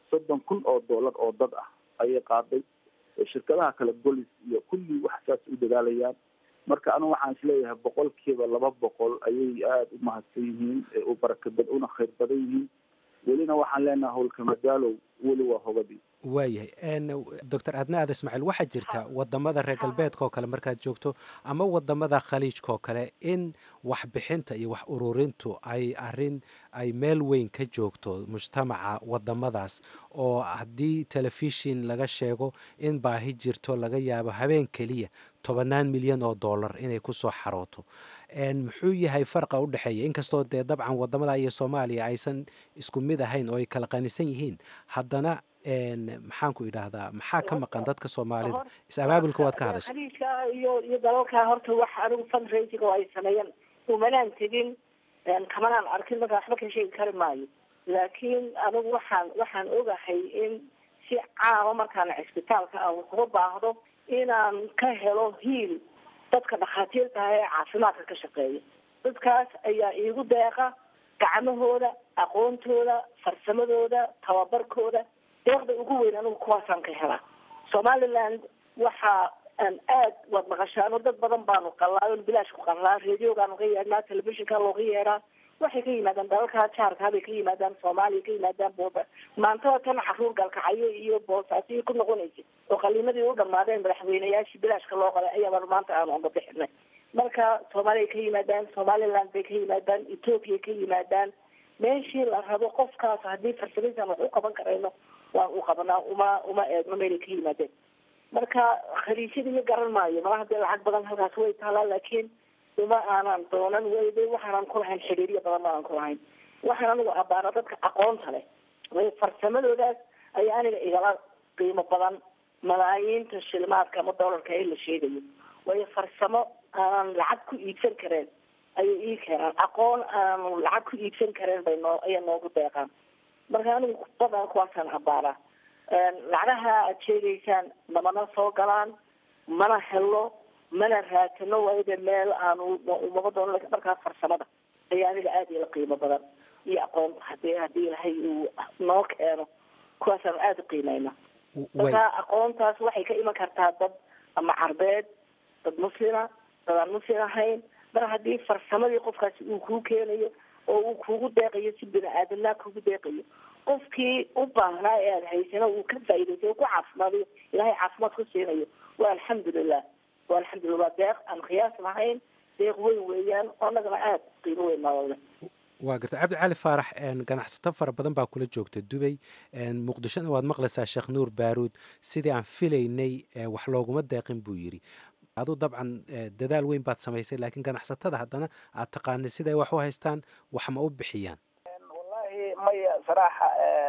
soddon kun oo doolar oo dad ah ayay qaaday shirkadaha kale golis iyo kulli wax saas u dadaalayaan marka anigu waxaan isleeyahay boqolkiiba laba boqol ayay aada u mahadsan yihiin u barakabad una khayr badan yihiin welina waxaan leenahay howlka madaalow weli waa hobadii waayahay doctor adna aada ismaaciil waxaa jirta wadamada reer galbeedka oo kale markaad joogto ama wadamada khaliijka oo kale in waxbixinta iyo wax ururintu ay arin ay meel weyn ka joogto mujtamaca wadamadaas oo haddii telefishin laga sheego in baahi jirto laga yaabo habeen keliya tobannaan milyan oo dollar inay kusoo xarooto muxuu yahay farqa u dhexeeya inkastoo dee dabcan wadamada iyo soomaaliya aysan isku mid ahayn oo ay kala qanisan yihiin haddana maxaan ku idhaahdaa maxaa ka maqan dadka soomaalida is-abaabulka waad ka hadashay khaliijka iyo iyo dalalka horta wax anigu fundraising oo ay sameeyeen umanaan tegin kamanaan arkin marka waxba ka sheegi kari maayo laakiin anigu waxaan waxaan ogahay in si caama markaan cisbitaalka aan kuga baahdo inaan ka helo hiil dadka dhakhaatiirta ah ee caafimaadka ka shaqeeya dadkaas ayaa iigu deeqa gacmahooda aqoontooda farsamadooda tababarkooda deeqda ugu weyn anigu kuwaasaan ka helaa somaliland waxa aan aad waad maqashaano dad badan baanu qalaa on bilaash ku qalaa radiogaanu ka yeedhnaa telefishinka looga yeedhaa waxay ka yimaadaan dalalka jaarka bay ka yimaadaan soomaaliya ka yimaadaan booba maantada tan caruur galkacayo iyo boosaasiyo ku noqonaysa oo qaliimadii u dhamaadeen madaxweyneyaashii bilaashka loo qalay ayaabaan maanta aanu oga bixinay marka soomaaliya ka yimaadaan somaliland bay ka yimaadaan ethoopia ka yimaadaan meeshii la rabo qofkaas haddii farsamaysan wax u qaban karayno waan u qabanaa uma uma eegno meelay ka yimaadeen marka khaliijyada iyo garan maayo malaha dee lacag badan halkaas way taalaa laakiin uma aanan doonan weyde waxaanan ku lahayn xiriiryo badan maanan ku lahayn waxaan anigu abaana dadka aqoonta leh way farsamadoodaas ayaa aniga igala qiimo badan malaayiinta shilmaadka ama doolarka ee la sheegayo waayo farsamo aanan lacag ku iibsan kareen ayay ii keenaan aqoon aanu lacag ku iibsan kareen bay noo ayay noogu deeqaan marka anigu badan kuwaasaan abaanaa lacagaha aad sheegaysaan namana soo galaan mana helo mana raatano waayo de meel aanu umaba doono lakin markaas farsamada ayaa aniga aada ila qiimo badan iyo aqoon hadii haddii ilahay uu noo keeno kuwaasaanu aada u qiimeyna marka aqoontaas waxay ka iman kartaa dad ama carbeed dad muslima dad aan muslim ahayn mar haddii farsamadii qofkaasi uu kuu keenayo oo uu kugu deeqayo si bini aadamnaa kugu deeqayo qofkii u baahnaa ee aada haysana uu ka faa'idaysay ku caafimaadayo ilahay caafimaad ku siinayo waa alxamdulilah waa alxamdulillah waa deeq aan qiyaas lahayn deeq weyn weeyaan oo annagana aada qiimo weyn nolole waa garta cabdi cali faarax ganacsato fara badan baa kula joogta dubay muqdishona waad maqlaysaa sheekh nuur baaruud sidii aan filaynay wax looguma deeqin buu yidhi aduu dabcan dadaal weyn baad samaysay laakiin ganacsatada haddana aad taqaanay siday wax u haystaan wax ma u bixiyaan wallahi maya saraaxa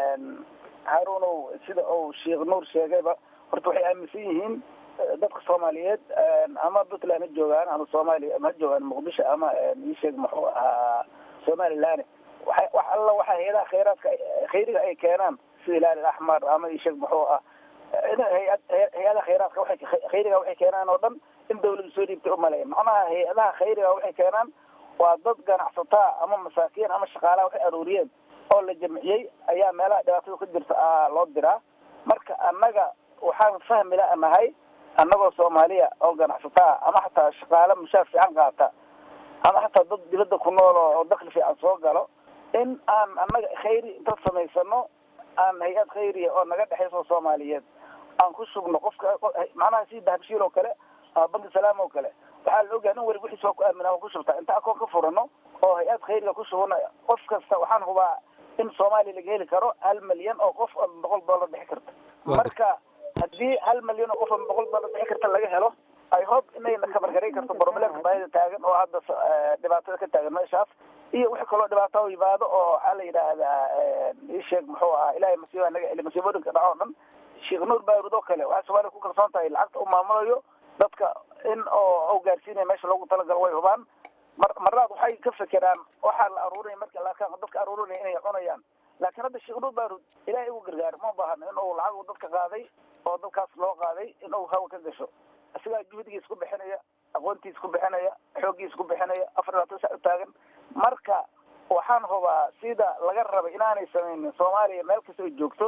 haruunow sida uu sheekh nuur sheegayba horta waxay aaminsan yihiin dadka soomaaliyeed ama puntland ha joogaan ama soomaaliya ha joogaan muqdisho ama isheeg muxuu ahaa somaliland waxa wax alla waxa hay-adaha khayraadka khayriga ay keenaan sida hilaal axmar ama isheeg muxuu ah hay-ad hay-adaha khayraadka waxay khayriga waxay keenaan oo dhan in dawladu soo dhiibtay umaleya macnaha hay-adaha khayriga waxay keenaan waa dad ganacsataa ama masaakiin ama shaqaalaha waxay aruuriyeen oo la jamciyey ayaa meelaha dhibaatada ka jirta loo diraa marka annaga waxaan fahmi la nahay annagoo soomaaliya oo ganacsataa ama xataa shaqaale mushaar fiican qaata ama xataa dad dibadda ku nool oo dakli fiican soo galo in aan annaga khayri inta samaysano aan hay-ad khayriya oo naga dhexayso soomaaliyeed aan ku shugno qofka macnaha si dahabshiil oo kale ama banki salaam oo kale waxaa la ogahay in weli wixiis waa ku aamina ku shubtaa inta akoon ka furano oo hay-ad khayriga ku shubano qof kasta waxaan hubaa in soomaaliya laga heli karo hal milyan oo qof oo boqol dollar bixi karta marka haddii hal milyan oo qof oo boqol dollar bixi karta laga helo i hope inayna kabargaray karto problemka baahida taagan oo hadda dhibaatada ka taagan meeshaas iyo wixii kaloo dhibaato u yimaado oo waxaa la yidhaahdaa isheeg muxuu ahaa ilahay masiiba naga celi masiibooyinka dhaco o dhan sheekh nuur baarud oo kale waxay soomaaliya ku kalsoon tahay lacagta u maamulayo dadka in oo u gaarsiinaya meesha loogu talagalo way hubaan mar marnaad waxay ka fekeraan waxaa la aruurinaya marka la arkaan dadka aruurinaya inay cunayaan laakiin hadda sheekh nuur baarud ilahay ugu gargaar ma baahno in uu lacag dadka qaaday oo dadkaas loo qaaday in uu hawa ka gasho isagaa juhdigiis ku bixinaya aqoontiis ku bixinaya xooggiis ku bixinaya afar labaatan sac u taagan marka waxaan hubaa sida laga rabay inaanay samaynin soomaaliya meel kasta ay joogto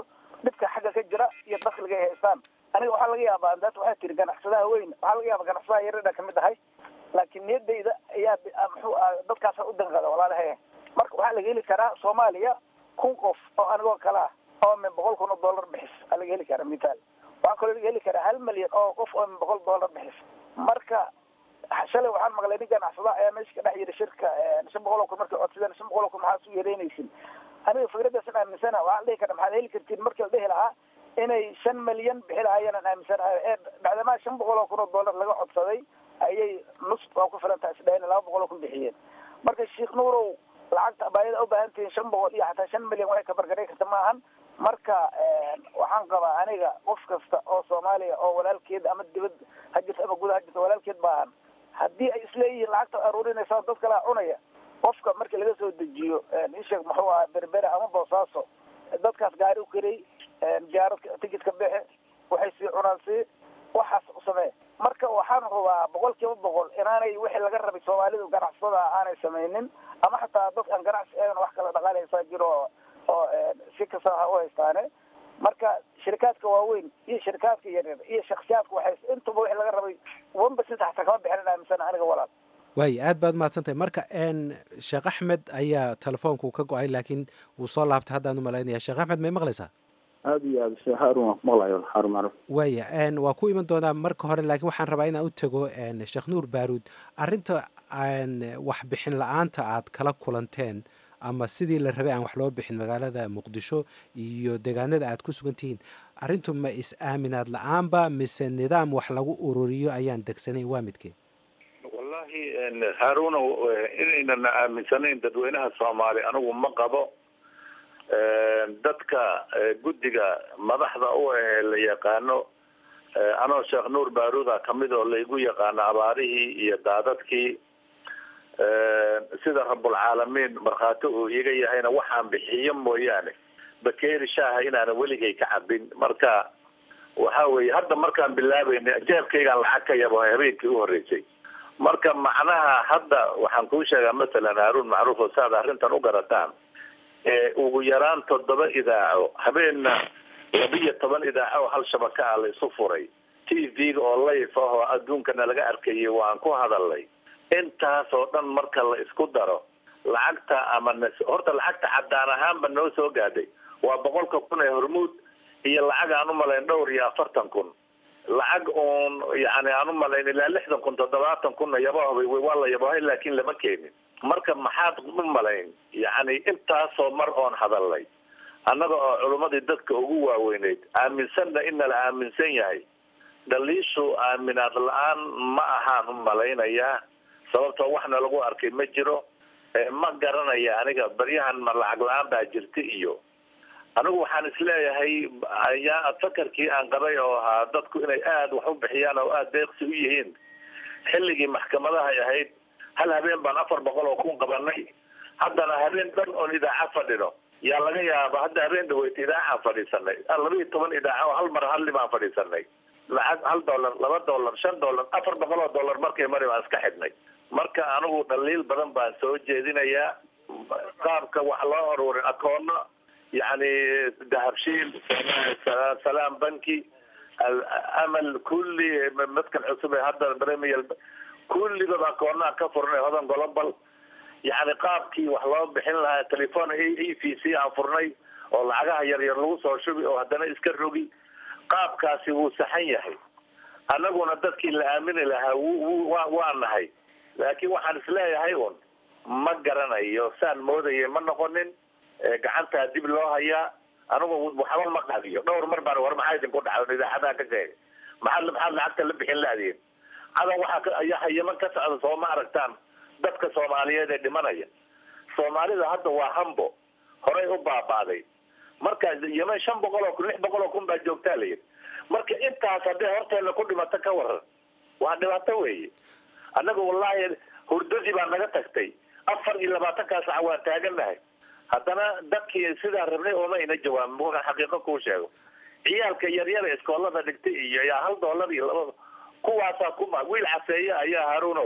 dhibka xagga ka jira iyo dakliga ay haystaan aniga waxaa laga yaabaa daat waxaa tiri ganacsadaha weyn waxaa laga yaaba ganacsadaha yaradha kamid ahay laakiin niyadayda ayaa muxuu ah dadkaasa u danqada walaalahe marka waxaa laga heli karaa soomaaliya kun qof oo anigoo kale ah oo min boqol kun oo dollar bixis aa laga heli karaa mithaal waxaa kaloo laga heli karaa hal milyan oo qof oo min boqol dollar bixis marka shalay waxaan maqlay nin ganacsada ayaa meesha ka dhex yiri shirka shan boqol oo kun markay codsadeen shan boqol oo kun maxaa su yeereynaysin aniga fikradaasan aaminsana waxaan dhihi karaa maxaad heli kartiin markii la dhihi lahaa inay shan milyan bixi lahaayeenan aaminsanahay ee bacdamaa shan boqol oo kun oo dollar laga codsaday ayay nus waa ku filan tahay isdhayn laba boqol oo kun bixiyeen marka sheekh nuurow lacagta baayada u baahan tihiin shan boqol iyo xataa shan milyan waxay ka bargaray karta maahan marka waxaan qabaa aniga qof kasta oo soomaaliya oo walaalkeed ama dibad ha jirto ama guda ha jirto walaalkeed baahan haddii ay isleeyihiin lacagta aruurinaysa dad kalaa cunaya qofka markii laga soo dejiyo isheeg muxuu ahaa berbere ama boosaaso dadkaas gaari u karey jaaradka tikitka bixe waxay sii cunaan sii waxaas u samee marka waxaan hubaa boqol kiiba boqol inaanay wixii laga rabay soomaalidu ganacsada aanay samaynin ama xataa dad aan ganacsi ahayn wax kala dhaqaaleysaa jiro oo si kasta ha u haystaane marka shirikaadka waaweyn iyo shirikaadka yaryar iyo shaksiyaadka waxay intuba wixii laga rabay one percent xataa kama bixinin aaminsana aniga walaal waay aad baad mahadsantahay marka sheekh axmed ayaa telefoonku ka go-ay laakiin wuu soo laabtay haddaan u malaynaya sheekh axmed may maqlaysaa aada iyo aad sheekh haarun waan ku maqlayo haarun macruf waaya waa ku iman doonaa marka hore laakiin waxaan rabaa inaan u tago sheekh nuur baaruud arrinta waxbixin la-aanta aad kala kulanteen ama sidii la rabay aan wax loo bixin magaalada muqdisho iyo deegaanada aad ku sugan tihiin arrintu ma is-aaminaad la-aanba mise nidaam wax lagu ururiyo ayaan degsanayn waa midkeen wallahi haaruna inaynan aaminsanayn dadweynaha soomaali anigu ma qabo dadka guddiga madaxda u ahee la yaqaano anoo sheekh nuur baaruuda kamid oo laygu yaqaano abaarihii iyo daadadkii sida rabulcaalamiin markhaati uu iga yahayna waxaan bixiyo mooyaane bakeeri shaaha inaanan weligay ka cabin marka waxa weeye hadda markaan bilaabeynay jeebkaygaan lacag ka yabo habeenkii u horreysay marka macnaha hadda waxaan kuu sheegaa masalan haaruun macruuf oo saad arrintan u garataan ugu yaraan toddoba idaaco habeenna labiyo toban idaaco oo hal shabaka ah la isu furay t v-ga oo layf ah oo adduunkana laga arkayay waan ku hadalnay intaas oo dhan marka la isku daro lacagta ama n horta lacagta caddaan ahaanba noo soo gaadhay waa boqolka kun ee hormuud iyo lacag aan umalayn dhowr iyo afartan kun lacag uun yani aan umalayn ilaa lixdan kun toddobaatan kunna yabahoba waa la yabahay laakiin lama keenin marka maxaad u malayn yani intaasoo mar oon hadalnay annaga oo culummadii dadka ugu waaweyneyd aaminsanna in nala aaminsan yahay dhaliishu aaminaad la-aan ma ahaan u malaynayaa sababtoo waxna lagu arkay ma jiro ma garanaya aniga baryahan ma lacag la-aan baa jirta iyo anigu waxaan isleeyahay ayaa fakarkii aan qabay oo ahaa dadku inay aada wax u bixiyaan oo aada deeqsi u yihiin xilligii maxkamadahay ahayd hal habeen baan afar boqol oo kun qabanay haddana habeen dhan oon idaaca fadhino yaa laga yaaba hadda habeen dhaweyta idaacaan fadhiisanay laba iyo toban idaaca oo hal mar halli baan fadhiisanay lacag hal dollar laba dollar shan dollar afar boqol oo dollar markay mari baan iska xidhnay marka anigu dhaliil badan baan soo jeedinayaa qaabka wax loo aruurin akoono yani dahabshiil salaam banki amal kulli madkan cusub ee hadda premier kulliba akoonaa ka furnay hodan global yani qaabkii wax loo bixin lahaa telefon e v c aan furnay oo lacagaha yaryar lagu soo shubi oo haddana iska rogi qaabkaasi wuu saxan yahay annaguna dadkii la aamini lahaa wa waa nahay laakiin waxaan isleeyahay un ma garanayo saan moodaya ma noqonin gacantaa dib loo hayaa anigu waxba ma qadiyo dhowr mar baan war maxaa idinku dhacdo idaacadaha ka sheegay maxaad maxaad lacagta la bixin laadiin cadan waxaa yaman ka socda soo ma aragtaan dadka soomaaliyeed ee dhimanaya soomaalida hadda waa hambo horay u baabaaday marka yeman shan boqol oo kun lix boqol oo kun baa joogtaa la yidhi marka intaas hadday horteena ku dhimato ka waran waa dhibaato weeye annaga wallahi hurdadii baa naga tagtay afar iyo labaatankaa sac waan taaganahay haddana dadkii sidaa rabnay ooma ina jawaabin buukan xaqiiqo kuu sheego ciyaalka yaryara iskoolada dhigtay iyo yaa hal dollar iyo laba kuwaasaa kuma wiil caseeye ayaa haruunow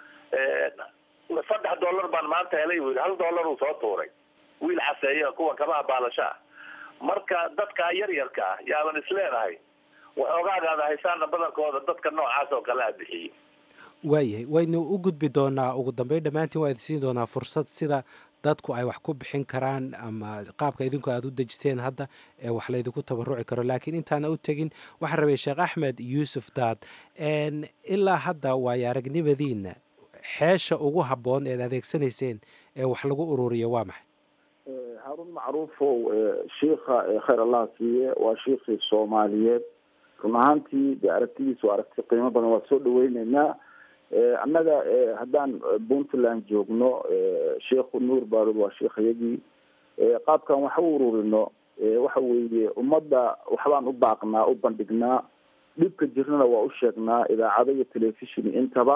saddex dollar baan maanta helay wiil hal dollar uu soo tuuray wiil caseeye kuwa kabaha baalasho ah marka dadka yaryarka ah yaaban isleenahay waxoogaagaada haysaana badankooda dadka noocaas oo kale a bixiyey waayahay waynu u gudbi doonaa ugu dambeyn dhammaantiin waa idin siin doonaa fursad sida dadku ay wax ku bixin karaan ama qaabka idinku aad u dejiseen hadda ee wax laydinku tabaruci karo laakiin intaana u tegin waxaan rabay sheekh axmed yuusuf daad ilaa hadda waayo aragnimadiina xeesha ugu habboon eed adeegsanayseen ee wax lagu ururiyo waa maxay haarun macruufow shiikha khayr allah siiye waa shiikhii soomaaliyeed run ahaantii dee aragtidiisa waa aragti qiimo badan waa soo dhaweyneynaa annaga haddaan puntland joogno sheikhu nuur baarud waa sheikhayagii qaabkan wax u ururino waxa weeye ummadda waxbaan u baaqnaa u bandhignaa dhibka jirnana waa u sheegnaa idaacado iyo telefishon intaba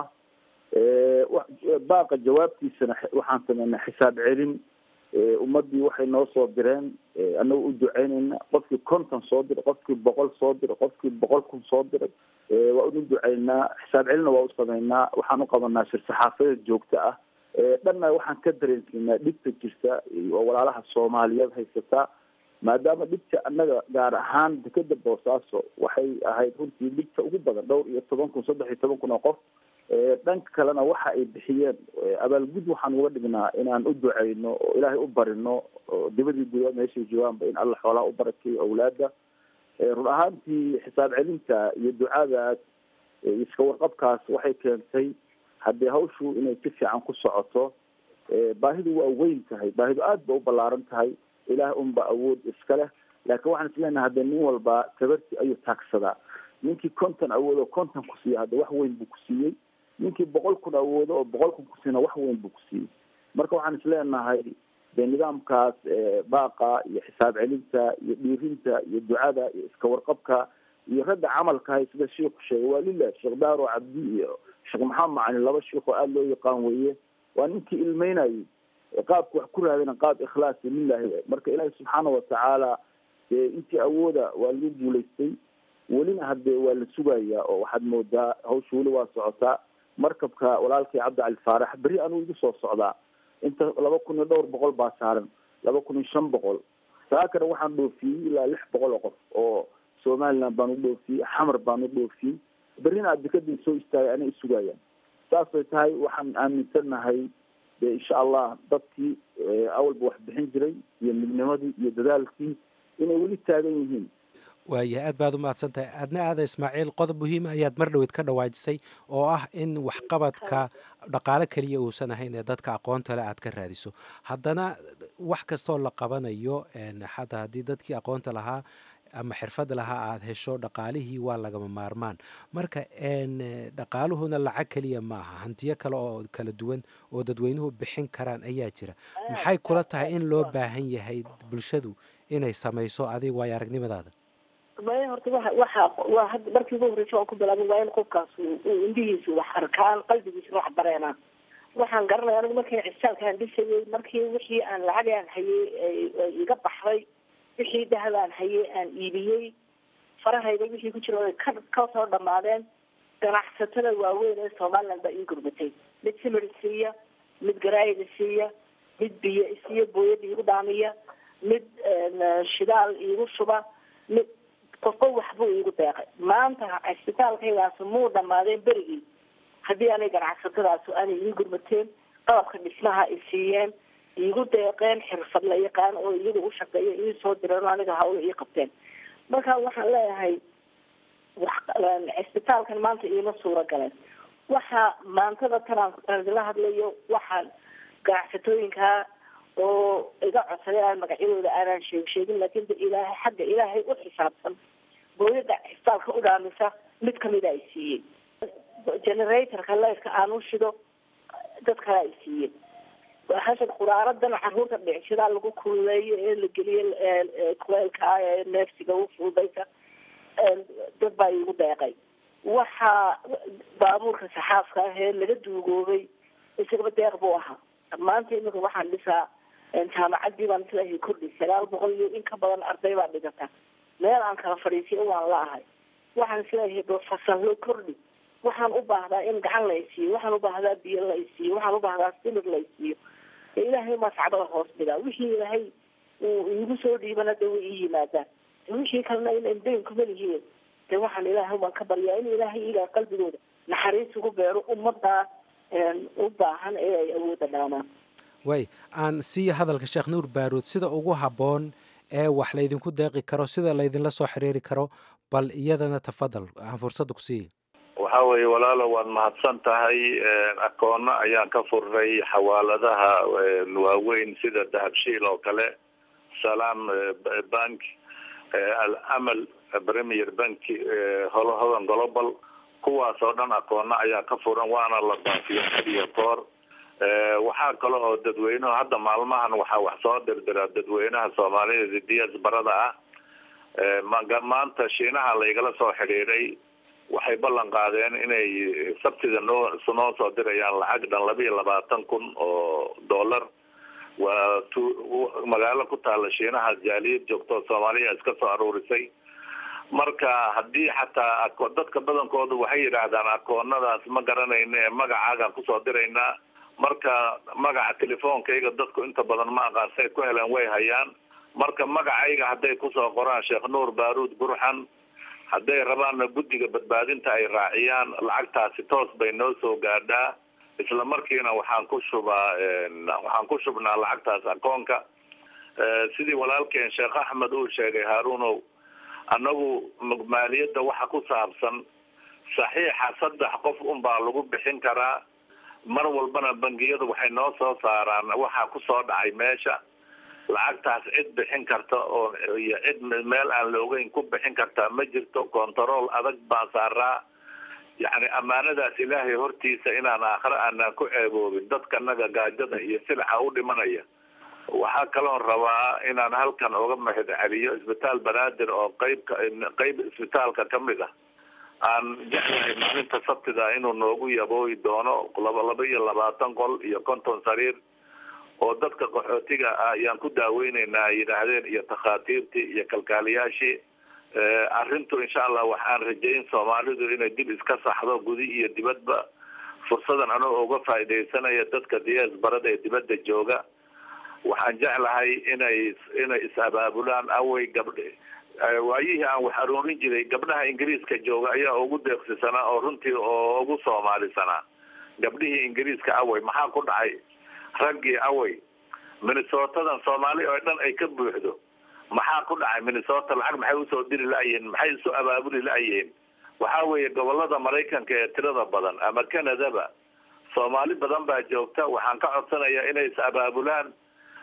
baaqa jawaabtiisana waxaan sameynaa xisaab celin ummadii waxay noo soo direen annaga u duceyneyna qofkii konton soo diray qofkii boqol soo diray qofkii boqol kun soo diray waa unu duceynaa xisaab celina waa u sameynaa waxaan u qabanaa shir saxaafadeed joogto ah dhanna waxaan ka dareensiinaa dhibta jirta oo walaalaha soomaaliyeed haysataa maadaama dhibta annaga gaar ahaan dekeda boosaaso waxay ahayd runtii dhibta ugu badan dhowr iyo toban kun saddex iyo toban kun oo qof dhanka kalena waxa ay bixiyeen abaalgud waxaan uga dhignaa inaan u duceyno oo ilaahay u barino oo dibadii gudaa meeshay joogaanba in alla xoolaha u barakeeyo awlaada run ahaantii xisaab celinta iyo ducadaas iska warqabkaas waxay keentay haddii hawshu inay si fiican ku socoto baahidu waa weyn tahay baahidu aada ba u ballaaran tahay ilaah unba awood iska leh laakiin waxaan isleenahay haddee nin walba tabarti ayuu taagsadaa ninkii konton awoodo konton ku siiya hadda wax weyn buu ku siiyey ninkii boqol kun awoodo oo boqol kun kusiina wax weyn buu ku siiyey marka waxaan isleenahay dee nidaamkaas baaqa iyo xisaab celinta iyo dhiirinta iyo ducada iyo iska warqabka iyo ragga camalka hay sida sheikhu sheegay waa lilah sheekh daaro cabdi iyo sheekh maxamed macalin laba sheikh oo aada loo yaqaan weeye waa ninkii ilmeynayay qaabka wax ku raadina qaab ikhlaasi lilahi marka ilaahi subxaana watacaala dee intii awooda waa lagu guulaystay welina haddee waa la sugayaa oo waxaad moodaa hawsha weli waa socotaa markabka walaalkii cabdi cali faarax berri anuu igu soo socdaa inta laba kun iyo dhowr boqol baa saaran laba kun iyo shan boqol saakana waxaan dhoofiyey ilaa lix boqol oo qof oo somaliland baan u dhoofiyey xamar baan u dhoofiyey berrina adikadii soo istaagay anay isugayaan saasay tahay waxaan aaminsannahay de insha allah dadkii awalba wax bixin jiray iyo midnimadii iyo dadaalkii inay weli taagan yihiin waayahay aad baad u mahadsan tahay aadna aada ismaaciil qodob muhiima ayaad mar dhaweyd ka dhawaajisay oo ah in waxqabadka dhaqaale keliya uusan ahayn ee dadka aqoonta le aad ka raadiso haddana wax kastoo la qabanayo xataa haddii dadkii aqoonta lahaa ama xirfad lahaa aada hesho dhaqaalihii waa lagama maarmaan marka dhaqaaluhuna lacag keliya ma aha hantiyo kale oo kala duwan oo dadweynuhu bixin karaan ayaa jira maxay kula tahay in loo baahan yahay bulshadu inay samayso adiga waayo aragnimadaada maya horta waa waxa waa hadda markii ugu horreysa waan ku bilaabay waa in qofkaas uu indhihiisu wax arkaan qalbigiisuna wax bareenaan waxaan garanaya anigu markii cisaalkaan dhisayay markii wixii aan lacag aan hayay iga baxday wixii dahab aan hayay aan iibiyey farahayda wixii ku jira ay ka ka soo dhamaadeen ganacsatada waaweyn ee somaliland baa ii gurmatay mid simir siiya mid garaayida siiya mid biyo isiiya booyada iigu dhaamiya mid shidaal iigu shuba mid qofba waxbuu iigu deeqay maanta cisbitaalkaygaas muu dhamaadeen berigii haddii aanay ganacsatadaas aanay ii gurmateen qalabka dhismaha ay siiyeen iigu deeqeen xirfad la yaqaan oo iyaga u shaqeeya ii soo direen oo aniga hawla ii qabteen marka waxaan leeyahay wax cisbitaalkan maanta iima suura galeen waxa maantada tanaan la hadlayo waxaan ganacsatooyinka oo iga codsaday aan magacyadooda aanaan sheeg sheegin laakiin de ilaahay xagga ilaahay u xisaabsan booyada cisbitaalka u dhaamisa mid kamida ay siiyey generatorka leyrka aan u shido dad kale ay siiyey hashan quraaradan caruurta dhicshadaa lagu kululeeyo ee la geliyo kuleelka ah ee neefsiga u fududaysa dad baa iigu deeqay waxaa baabuurka saxaafka ah ee laga duugoobay isagaba deeq buu ahaa maanta imika waxaan dhisaa jaamacadii baan islahay kordhi sagaal boqol iyo in ka badan arday baa dhigata meel aan kala fadhiisiyo waan la ahay waxaan isleeyahay fasallo kordhi waxaan u baahdaa in gacan la isiiyo waxaan u baahdaa biyo la isiiyo waxaan u baahdaa simir la isiiyo ilaahay maa sacbada hoos dhigaa wixii ilaahay uu iigu soo dhiibana de way ii yimaadaan de wixii kalena in dayn kuma lihiin de waxaan ilaahay baan ka baryaa in ilaahay iyagaa qalbigooda naxariis ugu beero ummaddaa u baahan ee ay awoodda dhaamaan way aan siiya hadalka sheekh nuur baaruud sida ugu habboon ee wax laydinku deeqi karo sida laydinla soo xiriiri karo bal iyadana tafadal aan fursadda ku siiya waxa weeye walaalo waad mahadsan tahay akoono ayaan ka furnay xawaaladaha waaweyn sida dahabshiil oo kale salaam bank alamal premier bank hodan global kuwaas oo dhan akoona ayaa ka furan waana la baafiyo iyo koor waxaa kale oo dadweynuhu hadda maalmahan waxaa wax soo dirdiraa dadweynaha soomaalida ds barada ah maanta shiinaha laygala soo xidhiiray waxay ballan qaadeen inay sabtida noo noo soo dirayaan lacag dhan laba iyo labaatan kun oo dollar waa t magaalo ku taala shiinaha jaaliyad joogto soomaaliya iska soo aruurisay marka haddii xataa dadka badankoodu waxay yidhaahdaan akoonadaas ma garanayna ee magacaagaan kusoo diraynaa marka magaca telefoonkayga dadku inta badan ma aqaan say ku heleen way hayaan marka magacayga hadday kusoo qoraan sheekh nuur baaruud burxan hadday rabaanna guddiga badbaadinta ay raaciyaan lacagtaasi toos bay noo soo gaadhaa isla markiina waxaan ku shubaa waxaan ku shubnaa lacagtaas akoonka sidii walaalkeen sheekh axmed uu sheegay haaruunow annagu maaliyadda waxa ku saabsan saxiixa saddex qof unbaa lagu bixin karaa mar walbana bangiyadu waxay noo soo saaraan waxaa kusoo dhacay meesha lacagtaas cid bixin karta oo iyo cid meel aan la ogeyn ku bixin kartaa ma jirto control adag baan saaraa yacni ammaanadaas ilaahay hortiisa inaan aakhire aanaan ku ceeboobin dadkanaga gaajada iyo silaxa u dhimanaya waxaa kaloon rabaa inaan halkan uga mahad celiyo isbitaal banaadir oo qeybka qeyb isbitaalka kamid ah aan jeclahay maalinta sabtida inuu noogu yabooyi doono laba laba iyo labaatan qol iyo konton sariir oo dadka qaxootiga ah ayaan ku daaweyneynaa ay yidhaahdeen iyo takhaatiirtii iyo kalkaaliyaashii arrintu insha allah waxaan rajayn soomaalidu inay dib iska saxdo gudi iyo dibadba fursadan anoo uga faaidaysanaya dadka diyaas barada ee dibadda jooga waxaan jeclahay inay inay is-abaabulaan awey gabdh waayihii aan wax aroorin jiray gabdhaha ingiriiska jooga ayaa ugu deeqsisanaa oo runtii oo ugu soomaalisanaa gabdhihii ingiriiska awey maxaa ku dhacay raggii awey minnesotadan soomaali oo dhan ay ka buuxdo maxaa ku dhacay minnesota lacag maxay usoo diri la-yihiin maxay isu abaabuli la-yihiin waxa weeye gobolada maraykanka ee tirada badan ama canadaba soomaali badan baa joogta waxaan ka codsanayaa inay is abaabulaan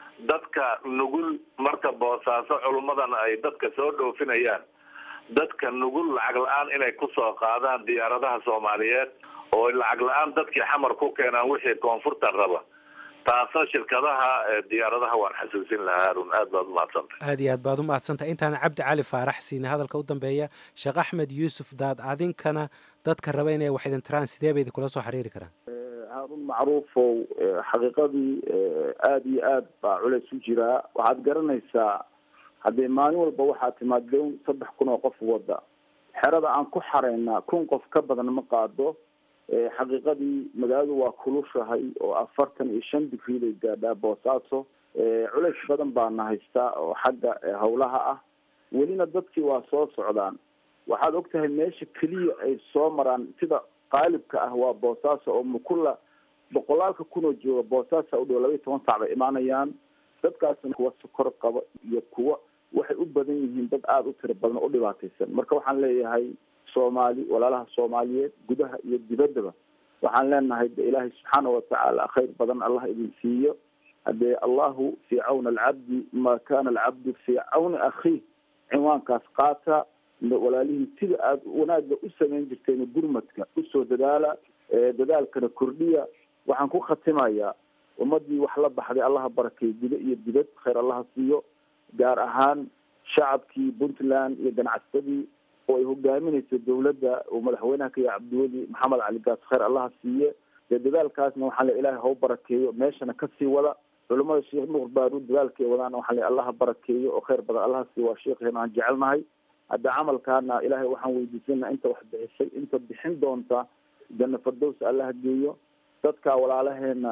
dadka nugul marka boosaaso culummadan ay dadka soo dhoofinayaan dadka nugul lacag la-aan inay kusoo qaadaan diyaaradaha soomaaliyeed oo lacag la-aan dadkii xamar ku keenaan wixii koonfurta raba taasna shirkadaha diyaaradaha waan xasuusin lahaa harun aad baad umahadsantahay aad iyo aad baad u mahadsantahay intaan cabdi cali faarax siina hadalka u dambeeya sheekh axmed yuusuf daad adinkana dadka raba inay wax idin tiraan sidee bay idinkula soo xiriiri karaan haarun macruufow xaqiiqadii aada iyo aad baa culeys u jiraa waxaad garanaysaa haddee maalin walba waxaa timaad lown saddex kun oo qof wada xerada aan ku xaraynaa kun qof ka badan ma qaado xaqiiqadii magaaladu waa kulushahay oo afartan iyo shan digrii bay gaadhaa boosaaso culeys badan baana haystaa oo xagga hawlaha ah welina dadkii waa soo socdaan waxaad ogtahay meesha keliya ay soo maraan sida qaalibka ah waa boosaaso oo mukula boqolaalka kunoo jooga boosaasa u dhow laba iyo toban sac bay imaanayaan dadkaasna kuwa sokor qaba iyo kuwa waxay u badan yihiin dad aada u tiro badan oo u dhibaataysan marka waxaan leeyahay soomaali walaalaha soomaaliyeed gudaha iyo dibaddaba waxaan leenahay de ilaahay subxaana watacaala khayr badan allah idin siiyo haddee allahu fii cawni alcabdi ma kana alcabdu fii cawni akhiih cinwaankaas qaata walaalihii sida aada wanaagga u samayn jirteen gurmadka usoo dadaala dadaalkana kordhiya waxaan ku khatimayaa ummadii wax la baxday allaha barakeey gudo iyo dibad khayr allaha siiyo gaar ahaan shacabkii puntland iyo ganacsadii oo ay hogaaminayso dawladda uu madaxweynaha ka yahay cabdiweli maxamed cali gaas khayr allaha siiye dee dadaalkaasna waxaa le ilahay hau barakeeyo meeshana kasii wada culamada sheekh nuur baaruud dadaalkay wadaan waxaa le allaha barakeeyo oo khayr badan allaha siiyo waa sheekheena aan jecelnahay hadda camalkaana ilaahay waxaan weydiisanaa inta wax bixisay inta bixin doonta janna fardows allaha geeyo dadka walaalaheena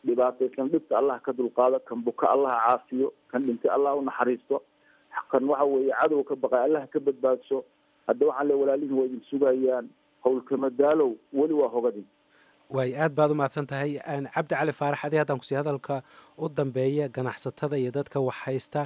dhibaataysan dhibta allah ka dulqaado kan buka allaha caafiyo kan dhintay allah unaxariisto kan waxa weeye cadow ka baqay allah ka badbaadso hadda waxaan le walaalihin waa idin sugayaan howlkama daalow weli waa hogadin waay aad baad u mahadsan tahay cabdi cali faarax adi haddaan kusii hadalka u dambeeya ganacsatada iyo dadka wax haysta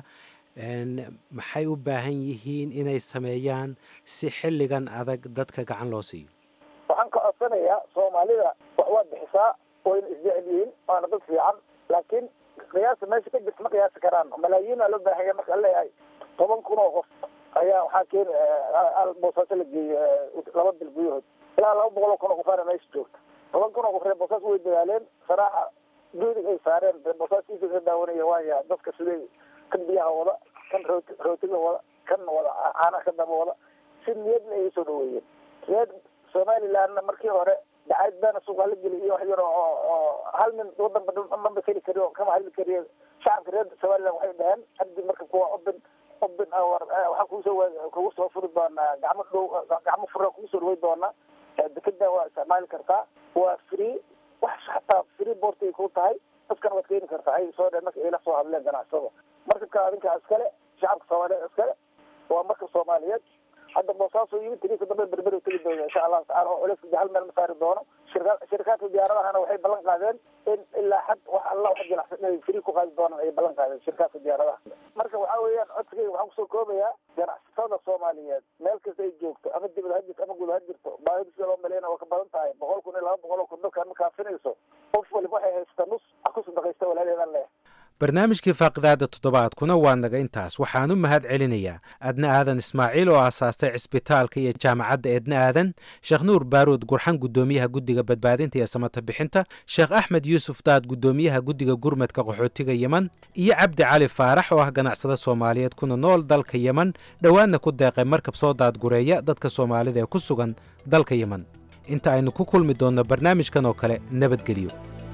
maxay u baahan yihiin inay sameeyaan si xilligan adag dadka gacan loo siiyo waxaan ka codsanayaa soomaalida wax waad bixisaa wayna isjecel yihiin waana dad fiican laakiin qiyaasa meesha ka jirta ma qiyaasi karaan malaayiina loo baahanya marka la leeyahay toban kun oo qof ayaa waxaa keeni boosaaso la geeyey laba bil gudahood ilaa laba boqol oo kun oo qofaana meesha joogta toban kun oo qof reer boosaas way dadaaleen saraaxa duudig ay saareen reer boosaaskiisa ka daawanaya waaya dadka siday kan biyaha wada kan rooti rootiga wada kan wada caanaha ka daba wada si niyadna ay soo dhaweeyeen reer somalilandna markii hore dacayd baana suuqa la geliy iyo wax yar oo oo hal nin wadanba dhanba keli kari oo kama hadli kariyo shacabka reer somaliland waxay dhaheen haddi marka kuwa open open hour waxaan kuusoo kugu soo furi doonaa gacmo dhow gacmo fura kugu soo dhaway doonaa dekeda waa isticmaali kartaa waa free wax xataa free boort ay ku tahay dadkana waad keeni kartaa ay soo dheen marka ayla soo hadleen ganacsada markabka adinkaa iskale shacabka soomaaliyeed iskale waa markab soomaaliyeed hadda boosaaso yimid tiriisa dambe berberi tegi doona insha allahu tacala oo culeyska hal meel ma saari doono shirka shirkaadka diyaaradahana waxay ballan qaadeen in ilaa xad wax alla wax jilicsan inay free ku qaadi doonaan ayay ballan qaadeen shirkaadka diyaaradaha marka waxaa weeyaan codsigayga waxaan kusoo koobayaa ganacsatada soomaaliyeed meel kasta ay joogto ama dibad ha jirto ama guud ha jirto baahida sida loo maleyna waa ka badan tahay boqol kun iyo laba boqol oo kun dadkaan ma kaafinayso qof waliba waxay haysata nus ha ku sadaqaysta walaalheedan leh barnaamijkii faaqidaada toddobaadkuna waa naga intaas waxaan u mahad celinayaa adna aadan ismaaciil oo aasaastay cisbitaalka iyo jaamacadda eedna aadan sheekh nuur baaruud gurxan guddoomiyaha guddiga badbaadinta iyo samata bixinta sheekh axmed yuusuf daad guddoomiyaha guddiga gurmadka qaxootiga yeman iyo cabdi cali faarax oo ah ganacsada soomaaliyeed kuna nool dalka yeman dhowaanna ku deeqay markab soo daadgureeya dadka soomaalida ee ku sugan dalka yeman inta aynu ku kulmi doonno barnaamijkan oo kale nabadgelyo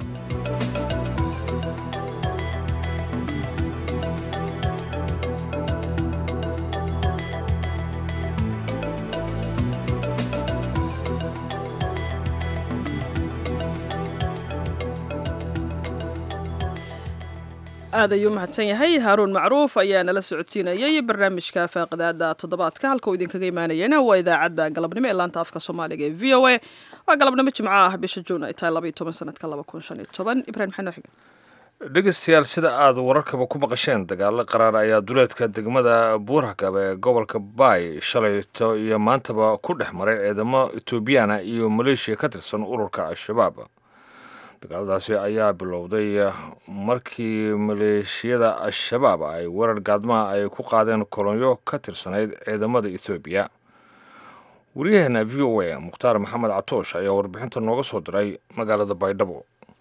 aad ayuu mahadsan yahay haaruun macruuf ayaa nala socodsiinayay barnaamijka faaqidaada toddobaadka halka uu idinkaga imaanayana waa idaacadda galabnimo ee laanta afka soomaaliga ee v o a waa galabnimo jimco ah bisha juun ay tahay labaiyo toban sanadka laba kun shan iyo toban ibrahim maxamed xiga dhegeystayaal sida aad wararkaba ku maqasheen dagaalo qaraar ayaa duleedka degmada buurhakab ee gobolka baay shalayto iyo maantaba ku dhex maray ciidamo etoobiyana iyo maleeshiya ka tirsan ururka al-shabaab dagaaladaasi ayaa bilowday markii maleeshiyada al-shabaab ay weerar gaadmaha ay ku qaadeen kolonyo ka tirsanayd ciidamada ethoobiya waryaheena v o a mukhtaar maxamed catoosh ayaa warbixinta nooga soo diray magaalada baydhabo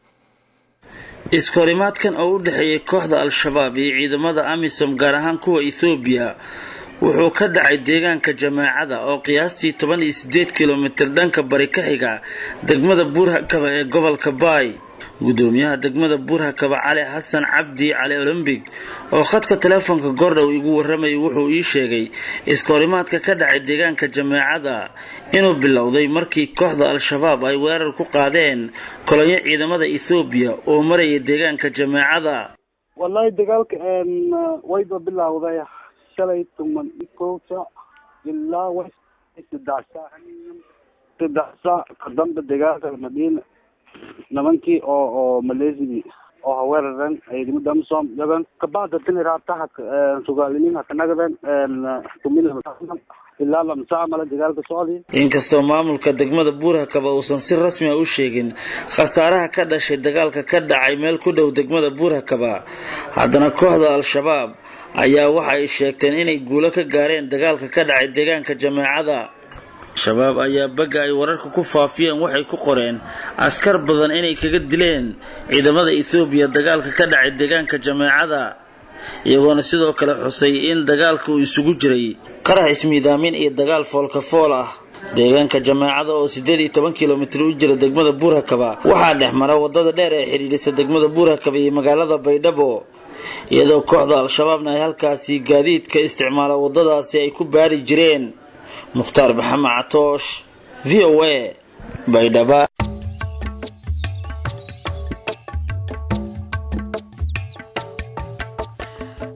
iskahorimaadkan oo u dhexeeyay kooxda al-shabaab iyo ciidamada amisom gaar ahaan kuwa ethoobiya wuxuu ka dhacay deegaanka jamaacada oo qiyaastii toban iyo siddeed kilomitir dhanka bari ka xiga degmada buurhakaba ee gobolka baay gudoomiyaha degmada buurhakaba cali xasan cabdi cali olombig oo khadka teleefonka gordhow igu warramayay wuxuu ii sheegay iskahorimaadka ka dhacay deegaanka jamaacada inuu bilowday markii kooxda al-shabaab ay weerar ku qaadeen kolonyo ciidamada ethoobiya oo maraya deegaanka jamaacada wallaahi dagaalka wayba bilowday shalay tuman ikowta ilaa w saddex saac saddex saac ka dambe dagaalka madiina nimankii oo oo maleesigii oo haweeraran ciidamada amisom yagan kabacda tini raataha sugaaliniin hakanagadan tumila ilaa lamsaa male dagaalka socday inkastoo maamulka degmada buurhakaba uusan si rasmi a u sheegin khasaaraha ka dhashay dagaalka ka dhacay meel ku dhow degmada buurhakaba haddana kooxda al-shabaab ayaa waxa ay sheegteen inay guulo ka gaareen dagaalka ka dhacay deegaanka jamaacada shabaab ayaa bagga ay wararka ku faafiyeen waxay ku qoreen askar badan inay kaga dileen ciidamada ethoobiya dagaalka ka dhacay deegaanka jamaacada iyagoona sidoo kale xusay in dagaalka uu isugu jiray qarax ismiidaamin iyo dagaal foolkafool ah deegaanka jamaacada oo siddeed iyo toban kilomitir u jira degmada buurhakaba waxaa dhex mara waddada dheer ee xidhiidhisa degmada buurhakaba iyo magaalada baydhabo iyadoo kooxda al-shabaabna ay halkaasi gaadiidka isticmaala waddadaasi ay ku baari jireen mukhtaar maxamed catoosh v o a baydhaba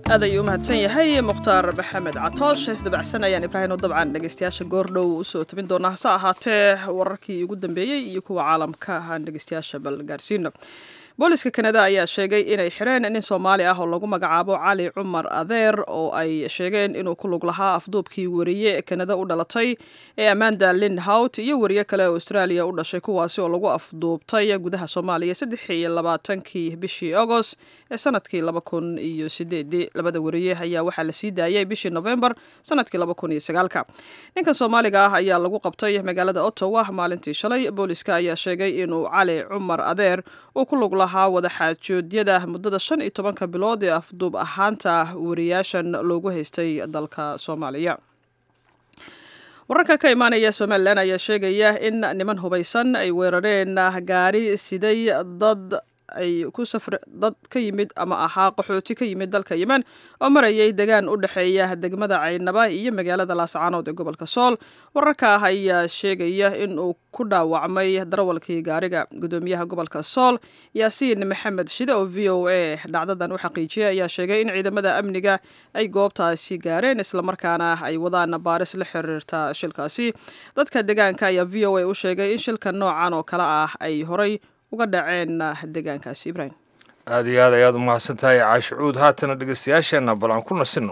aad ayuu u mahadsan yahay mukhtaar maxamed catoosh hees dabacsan ayaan ibraahim oo dabcan dhegeystayaasha goordhow usoo tabin doonaa hase ahaatee wararkii ugu dambeeyey iyo kuwa caalamka aan dhegeystayaasha bal gaarsiino booliska kanada ayaa sheegay inay xireen nin soomaali ah oo lagu magacaabo cali cumar adeer oo ay sheegeen inuu ku lug lahaa afduubkii wariye kanada u dhalatay ee amanda lindhout iyo wariye kale oo australia u dhashay kuwaasi oo lagu afduubtay gudaha soomaaliya saddex iyo labaatankii bishii agost ee sanadkii laba kun iyo sideedii labada wariye ayaa waxaa la sii daayay bishii novembar sanadkii laba kun iyo sagaalka ninkan soomaaliga ah ayaa lagu qabtay magaalada ottawa maalintii shalay booliska ayaa sheegay inuu cali cumar adeer uu ku lug lahaa wadaxaajoodyada muddada shan iyo tobanka bilood ee afduub ahaanta wariyaashan loogu haystay dalka soomaaliya wararka ka imaanaya somalilan ayaa sheegaya in niman hubaysan ay weerareen gaari siday dad ay ku safr dad ka yimid ama ahaa qaxooti ka yimid dalka yemen oo marayay degaan u dhexeeya degmada caynaba iyo magaalada laascaanood ee gobolka sool wararka ah ayaa sheegaya in uu ku dhaawacmay darawalkii gaariga gudoomiyaha gobolka sool yaasiin maxamed shide oo v o a dhacdadan u xaqiijiyay ayaa sheegay in ciidamada amniga ay goobtaasi gaareen islamarkaana ay wadaan baaris la xiriirta shilkaasi dadka degaanka ayaa v o a u sheegay in shilka noocan oo kale ah ay horay uga dhaceen deegaankaasi ibrahim aada iyo aad ayaad u mahadsan tahay caashicuud haatana dhegeystayaasheenna bal aan ku nasinno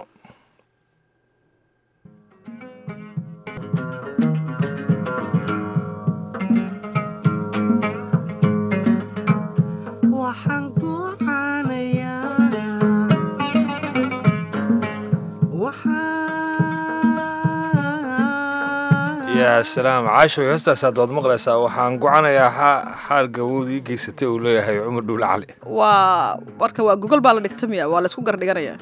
yaa salaam caasho heestaasaad waad maqlaysaa waxaan gocanayaa xaal gabood ii geysatay uu leeyahay cumar dhuule cali waa marka waa gogol baa la dhigta miya waa laysku gardhiganayaa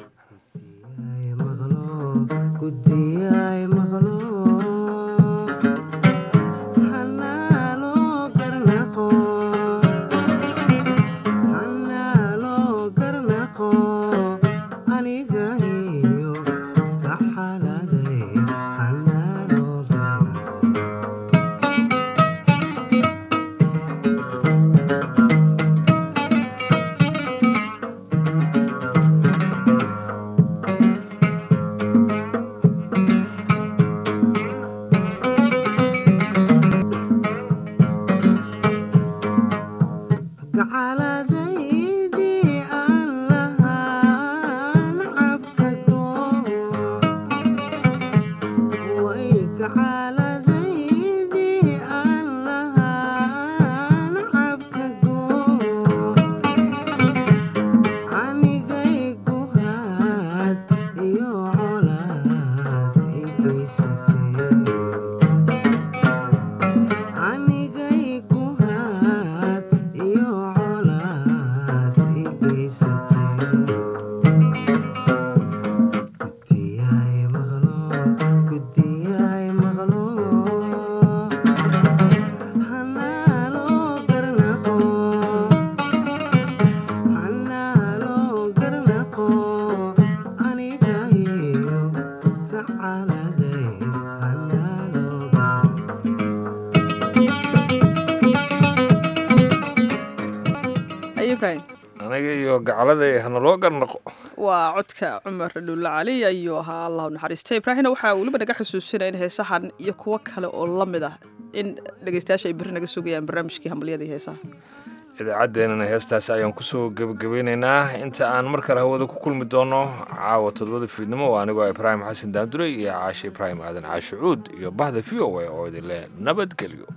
aniga iyo gacalada hanaloo garnaqo waa codka cumar dhuulle cali ayuu ahaa allahu naxariista ibraahimna waxaa weliba naga xusuusinaya in heesahan iyo kuwo kale oo la mid ah in dhegeystayaasha ay berri naga sugayaan barnaamijkii hambalyada iyo heesaha idaacaddeenana heestaasi ayaan kusoo gebagabeynaynaa inta aan mar kale hawada ku kulmi doono caawa todobada fiidnimo oo anigoo ibraahim xasan daandure iyo caashe ibraahim aadan caashe cuud iyo bahda v o a oo idinle nabadgelyo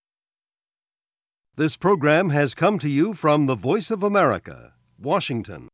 This program has come to you from the Voice of America, Washington.